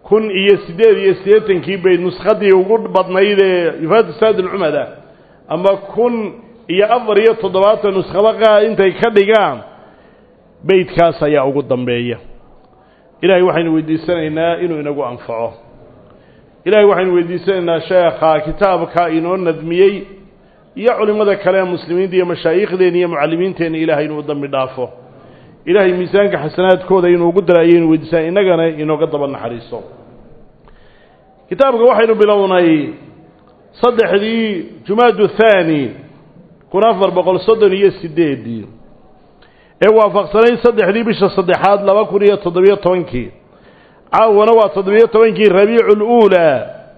Speaker 1: kun iyo siddeed iyo siddeetankii bayd nuskhadii ugu badnayd ee ifaad saad alcumada ama kun iyo afar iyo toddobaatan nuskhada intay ka dhigaan beydkaas ayaa ugu dambeeya ilaahay waxaynu weydiisanaynaa inuu inagu anfaco ilaahay waxaynu weydiisanaynaa sheekha kitaabka inoo nadmiyey iyo culimmada kale ee muslimiinta iyo mashaayikhdeena iyo mucallimiinteenna ilaahay inuu dambi dhaafo ilaahay miisaanka xasanaadkooda inuu ugu dara ayaynu weydiisana innagana inooga daba naxariiso kitaabka waxaynu bilownay saddexdii jumaadu thaani kun afar boqol soddon iyo sideedii ee waafaqsanayd saddexdii bisha saddexaad laba kun iyo toddobiyo tobankii caawana waa toddobiyo tobankii rabiicu luulaa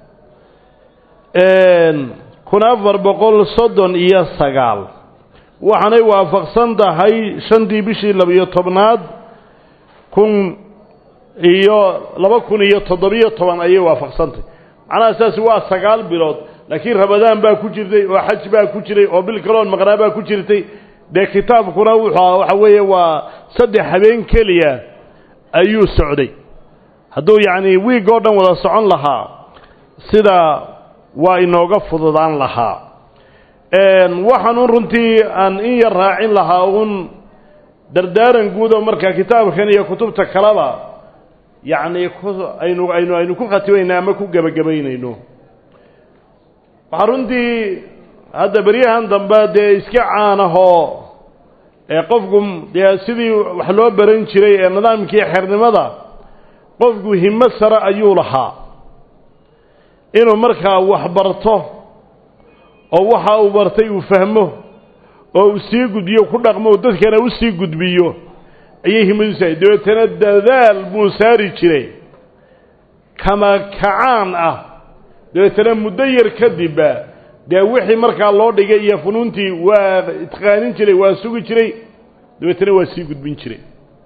Speaker 1: kun afar boqol soddon iyo sagaal waxaanay waafaqsan tahay shantii bishii labiyo tobnaad kun iyo laba kun iyo toddobiyo toban ayay waafaqsantahy macnaha saasi waa sagaal bilood laakiin ramadaan baa ku jirtay oo xaj baa ku jiray oo bil kaloon maqnaa baa ku jirtay dee kitaabkuna wuxuu waxa weeye waa saddex habeen keliya ayuu socday hadduu yacni wiig oo dhan wada socon lahaa sida waa inooga fududaan lahaa waxaan runtii aan in yar raacin lahaa uun dardaaran guud oo markaa kitaabkan iyo kutubta kaleba yacni ku aynu aynu aynu ku khatimayno ama ku gebagabaynayno waxaa runtii hadda beryahan dambe dee iska caanahoo ee qofku dee sidii wax loo baran jiray ee nidaamkii xernimada qofku himo sare ayuu lahaa inuu markaa wax barto oo waxa uu bartay uu fahmo oo uu sii gudbiyo ku dhaqmo oo dadkana u sii gudbiyo ayay himadiisu ahay dabeetana dadaal buu saari jiray kama kacaan ah dabeetana muddo yar kadibba dee wixii markaa loo dhigay iyo funuuntii waa itqaanin jiray waa sugi jiray dabeetana waa sii gudbin jiray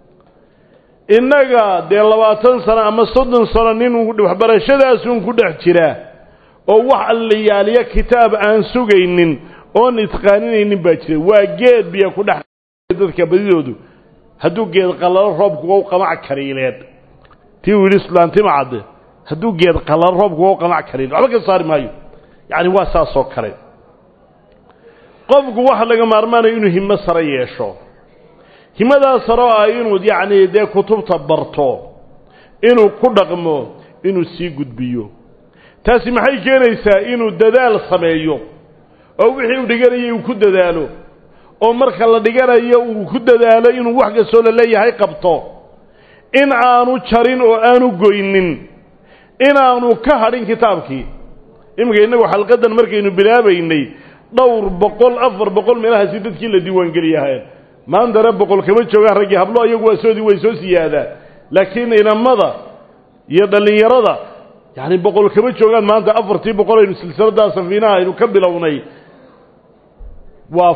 Speaker 1: innaga dee labaatan sano ama soddon sano nin waxbarashadaasun ku dhex jira oo wax allayaaliya kitaab aan sugaynin oon itqaaninaynin baa jira waa geed biyo ku dhex dadka badidoodu hadduu geed qallalo roobku u qamac kariileed tii uu yidhi sulaantima cadde hadduu geed qallalo roobku u qamac kariileed waxba ka saari maayo yacni waa saasoo kale qofku waxa laga maarmaanayo inuu himo sare yeesho himadaa saroo ah inuu yacni dee kutubta barto inuu ku dhaqmo inuu sii gudbiyo taasi maxay keenaysaa inuu dadaal sameeyo oo wixii uu dhiganayay uu ku dadaalo oo marka la dhiganayo uu ku dadaalo inuu wax kastoo la leeyahay qabto in aanu jarin oo aanu goynin inaanu ka hadhin kitaabkii iminka innagu xalqadan markaynu bilaabaynay dhowr boqol afar boqol meelahaasi dadkii la diiwaangeliyahaen maantana boqol kama joogaan raggii hablo iyagu waa soodii way soo siyaadaan laakiin inamada iyo dhallinyarada yacni boqol kama joogaan maanta afartii boqol aynu silsiladaa safiinaha aynu ka bilownay waa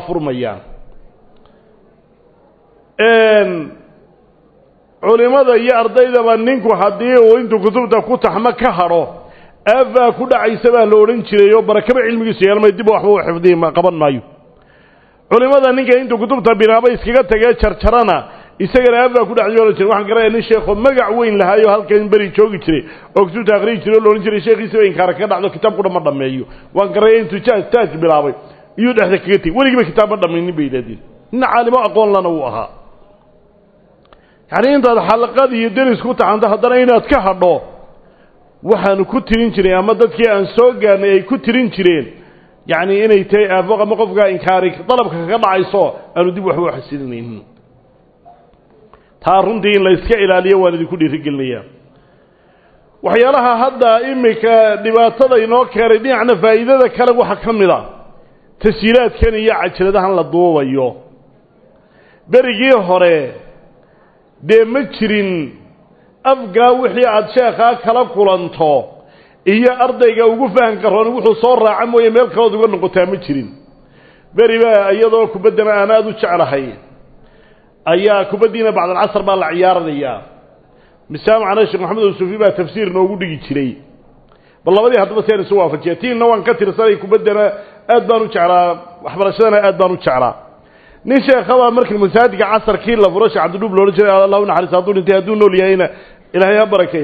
Speaker 1: furmayaan culimada iyo ardaydaba ninku haddii uu intuu kutubta ku taxmo ka hadho aafaa ku dhacaysa baa la odhan jiray oo barakaba cilmigiisu yeelmay dib waxba u xifdihi qaban maayo culimada ninka intuu kutubta bilaaba iskaga tagee jarjarana isagana aafaa ku dhacday ohan jiray waxaan garanaya nin sheekoo magac weyn lahaayo halkan beri joogi jiray oo kutubta akhriyi jiray oo la odhan jiray sheekhiisaba inkaara ka dhacdo kitaab kudha ma dhammeeyo waan garanaya intuu jaaj taaj bilaabay iyuu dhexda kaga tegey weligiiba kitaab ma dhammaynin bay yidhahdeen nin caalimo aqoon lana uu ahaa yacni intaad xalaqad iyo deris ku taxanto haddana inaad ka hadho waxaanu ku tirin jiray ama dadkii aan soo gaarnay ay ku tirin jireen yacni inay tahay aafo ama qofkaa inkaari dalabka kaga dhacayso aanu dib waxba u xasilinaynin taa runtii in la iska ilaaliyo waan idinku dhiirigelinayaa waxyaalaha hadda iminka dhibaatada inoo keenay dhinacna faa'iidada kale waxaa ka mid a tashiilaadkan iyo cajaladahan la duubayo berigii hore dee ma jirin afgaa wixii aada sheekhaa kala kulanto iyo ardayga ugu fahamka roon wuxuu soo raaca mooye meel kalood uga noqotaa ma jirin beri baa iyadoo kubaddana aan aada u jeclahay ayaa kubaddiina bacdalcasar baa la ciyaaranayaa misaamacana sheekh maxamed usufi baa tafsiir noogu dhigi jiray bal labadii haddaba si aan isu waafajiya tiinna waan ka tirsanay kubaddana aad baan u jeclaa waxbarashadana aad baan u jeclaa nin sheekhabaa markii masaajidka casarkii la furo sheekh cabdidhuub loodhan jiray allah u naxariis hadduu dhintay hadduu nool yahayna ilaahay ha barakeeye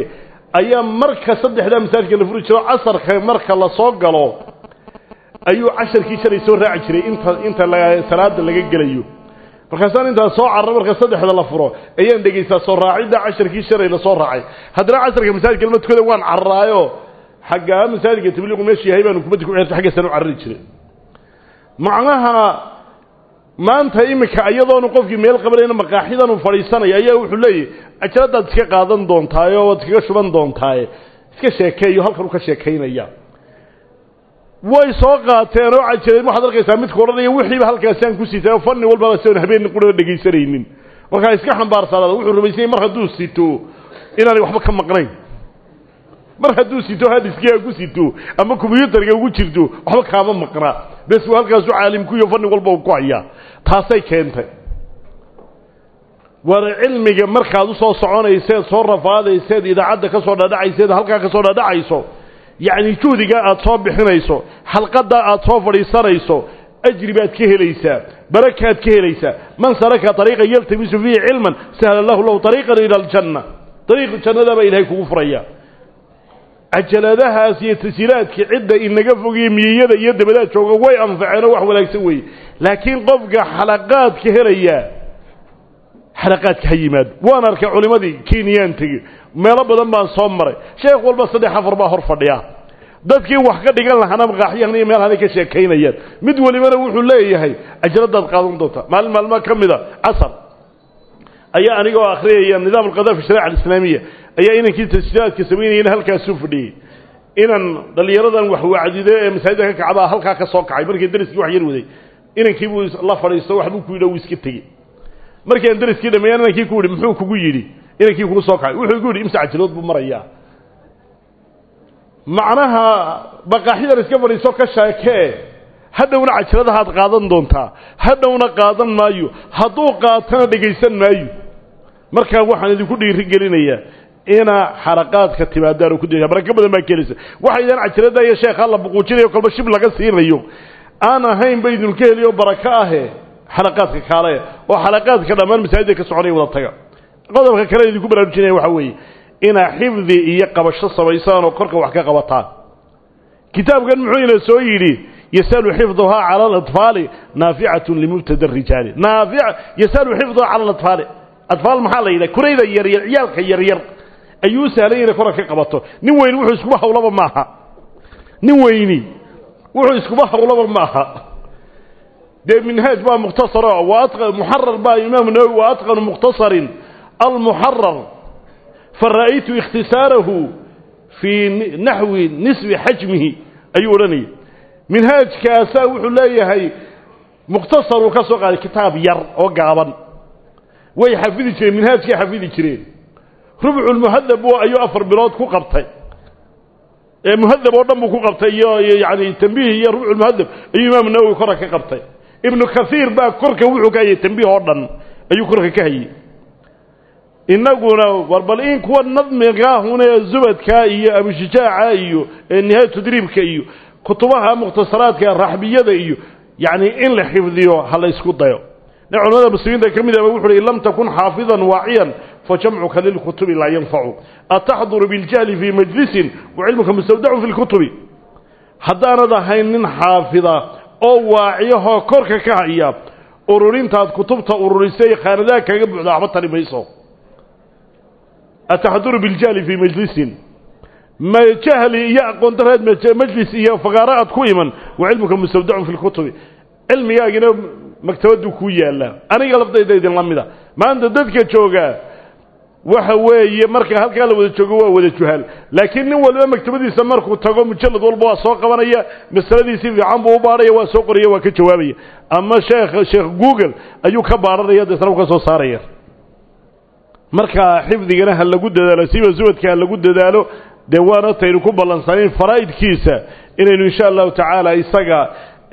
Speaker 1: ayaa marka saddexdaa masaajidka la furi jiro casarka marka la soo galo ayuu casharkii shalay soo raaci jiray inta inta salaada laga gelayo markaasaan intaan soo carro marka saddexda la furo ayaan dhegaystaa soo raacidda casharkii shalay la soo raacay haddana casarka masaajidka lama tukada waan carraayo xaggaa masaajidka tabliiqu meesha yahay baanu kubadda ku ceerta xaggaasaan u carari jiray macnaha maanta iminka iyadoonu qofkii meel qabanayna maqaaxidan uu fadhiisanaya ayaa wuxuu leeyahy ajaladaad iska qaadan doontaaye oo waad iskaga shuban doontaaye iska sheekeeyo halkan uu ka sheekaynaya way soo qaateen oo cajireed waxaad arkaysaa midku odhanaya wixiiba halkaasaan ku sitay oo fanni walbaba sion habeen qura dhegaysanaynin markaa iska xambaarsaanaada wuxuu rumaysanyay mar hadduu sito inaanay waxba ka maqnayn mar hadduu sito hadiskiga ku sito ama kombyuutarka ugu jirto waxba kaama maqnaa bes uu halkaasu caalimkuiyo fanni walba uu ku hayaa taasay keentay waana cilmiga markaad usoo soconayseed soo rafaadayseed idaacadda ka soo dhadhacayseed halkaa ka soo dhadhacayso yacni juhdigaa aad soo bixinayso xalqadaa aad soo fadhiisanayso ajri baad ka helaysaa barakaad ka helaysaa man salaka ariiqan yaltamisu fiihi cilman sahla lahu lahu ariiqan ila aljanna ariiq jannada baa ilahay kugu furaya cajaladahaas iyo tasiilaadka cidda inaga fogiye miyiyada iyo dabadaad jooga way anfaceenoo wax wanaagsan weeye laakiin qofka xalaqaadka helaya xalaqaadka ha yimaado waan arkay culimadii kenyaan tegi meelo badan baan soo maray sheekh walba saddex afar baa hor fadhiya dadkii wax ka dhigan lahaana maqaaxyahan iyo meelhanay ka sheekaynayaan mid welibana wuxuu leeyahay ajaladaad qaadan doontaa maalin maalmaa ka mida casar ayaa anigoo akhriyaya nidaam alqada fi shariica alislaamiya ayaa inankii tasjiilaadka samaynayana halkaasuu fadhiyey inan dhallinyaradan wax wacdido ee masaajidda ka kacbaa halkaa ka soo kacay markii dariskii wax yar waday inankii buu la fadhiisto waxbuu ku yidhi wuu iska tegey markii aan dariskii dhameeyaan inankii ku yidhi muxuu kugu yidhi inankii kugu soo kacay wuxuu igu yidhi imsa cajilood buu marayaa macnaha baqaaxyadan iska fadhiiso ka sheekee hadhowna cajaladahaad qaadan doontaa hadhowna qaadan maayo hadduu qaatana dhegaysan maayo markaa waxaan idinku dhiirigelinayaa inaa xaraqaadka timaadaan oo ku daysa barako badan baa kelaysa waxaydaan cajalada iyo sheekha la buquujinayo kolba shib laga siinayo aan ahayn ba idinka heliyo barako ahe xalaqaadka kaale oo xalaqaadka dhammaan masaajidda ka soconaya wada taga qodobka kale idinku baraarujinaya waxaa weeye inaa xifdi iyo qabasho samaysaan oo korka wax ka qabataan kitaabkan muxuu ina soo yidhi yasalu xifduhaa cala alatfaali naaficatun limubtada rijaali naafic yasalu xifduhaa cala alatfaali atfaal maxaa la yidhaha kurayda yaryar ciyaalka yaryar ayuu sahlan inay korka ka qabato nin weyni wuxuu iskuba hawlaba maaha nin weyni wuxuu iskuba hawlaba maaha dee minhaaj baa mukhtasaro muxarar baa imaamu nawowi wa atqanu mukhtasarin almuxarar fara'aytu ikhtisaarahu fii naxwi nisbi xajmihi ayuu odhanayay minhaajkaasaa wuxuu leeyahay mukhtasaruu ka soo qaaday kitaab yar oo gaaban way xafidi jireen minhaajkay xafidi jireen rubculmuhadab ayuu afar bilood ku qabtay ee muhadab oo dhan buu ku qabtay iyo yani tambiih iyo rubculmuhadab ayuu imaamu nawowi korka ka qabtay ibnu kaiir baa korka wuxuu ka hayay tambiih oo dhan ayuu korka ka hayey inaguna war bal in kuwa nadmigaahune zubadka iyo abishijaaca iyo nihaaya tadriibka iyo kutubaha mukhtasaraadka raxbiyada iyo yani in la xifdiyo ha la ysku dayo nin culamada muslimiinta ka mid aba wuxu uhi in lam takun xaafidan waaciyan fajamcuka lilkutubi laa yanfacu ataxduru biاljahli fii majlisin wacilmuka mustawdacu fi lkutubi haddaanad ahayn nin xaafida oo waaciyahoo korka ka haya ururintaad kutubta ururisay khaanadaha kaga buuxda waxba tari mayso ataxduru biاljahli fii majlisin ma jahli iyo aqoon dareed majlis iyo fagaaro aad ku iman wacilmuka mustawdacun fi lkutubi cilmigaagina maktabaddu kuu yaallaa aniga laftayda idinla mida maanta dadka jooga waxa weeye marka halkaa la wada joogo waa wada juhaal laakiin nin waliba maktabadiisa markuu tago mujallad walba waa soo qabanaya masaladiisi fiican buu u baadhaya waa soo qoraya waa ka jawaabaya ama sheekh sheekh google ayuu ka baadhanaya deesna u ka soo saaraya marka xifdigana ha lagu dadaalo siba subadka ha lagu dadaalo dee waana taynu ku ballansanayn faraa'idkiisa inaynu insha allahu tacaala isaga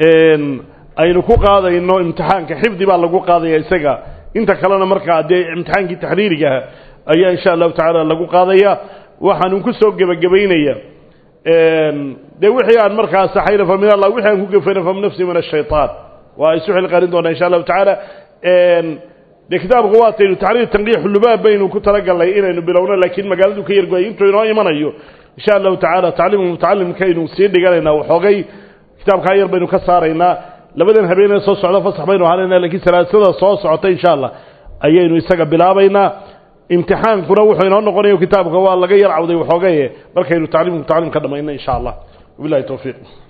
Speaker 1: aynu ku qaadayno imtixaanka xifdi baa lagu qaadaya isaga inta kalena markaa dee imtixaankii taxriirigaha ayaa insha allahu tacaala lagu qaadaya waxaanu ku soo gebagabaynaya dee wixii aan markaa saxayna fa min allah wixii aan ku gefayna fa min nafsi min ashaytaan waa isu xilqaarin doonaa insha allahu tacaala dee kitaabka waataynu taxriir tanqiix lubaab baynu ku talagalnay inaynu bilowno laakiin magaaladu ka yargoay intuu inoo imanayo insha allahu tacaala tacliimu mutacalimkaynu sii dhiganaynaa waxoogay kitaabkaa yar baynu ka saaraynaa labadan habeenee soo socda fasax baynu ahaanayna lakiin salaasada soo socota insha allah ayaynu isaga bilaabaynaa imtixaankuna wuxuu inoo noqonayo kitaabka waa laga yar cawday waxoogaye markaynu tacliimu mutacalim ka dhamayno insha allah wabilahi towfiiq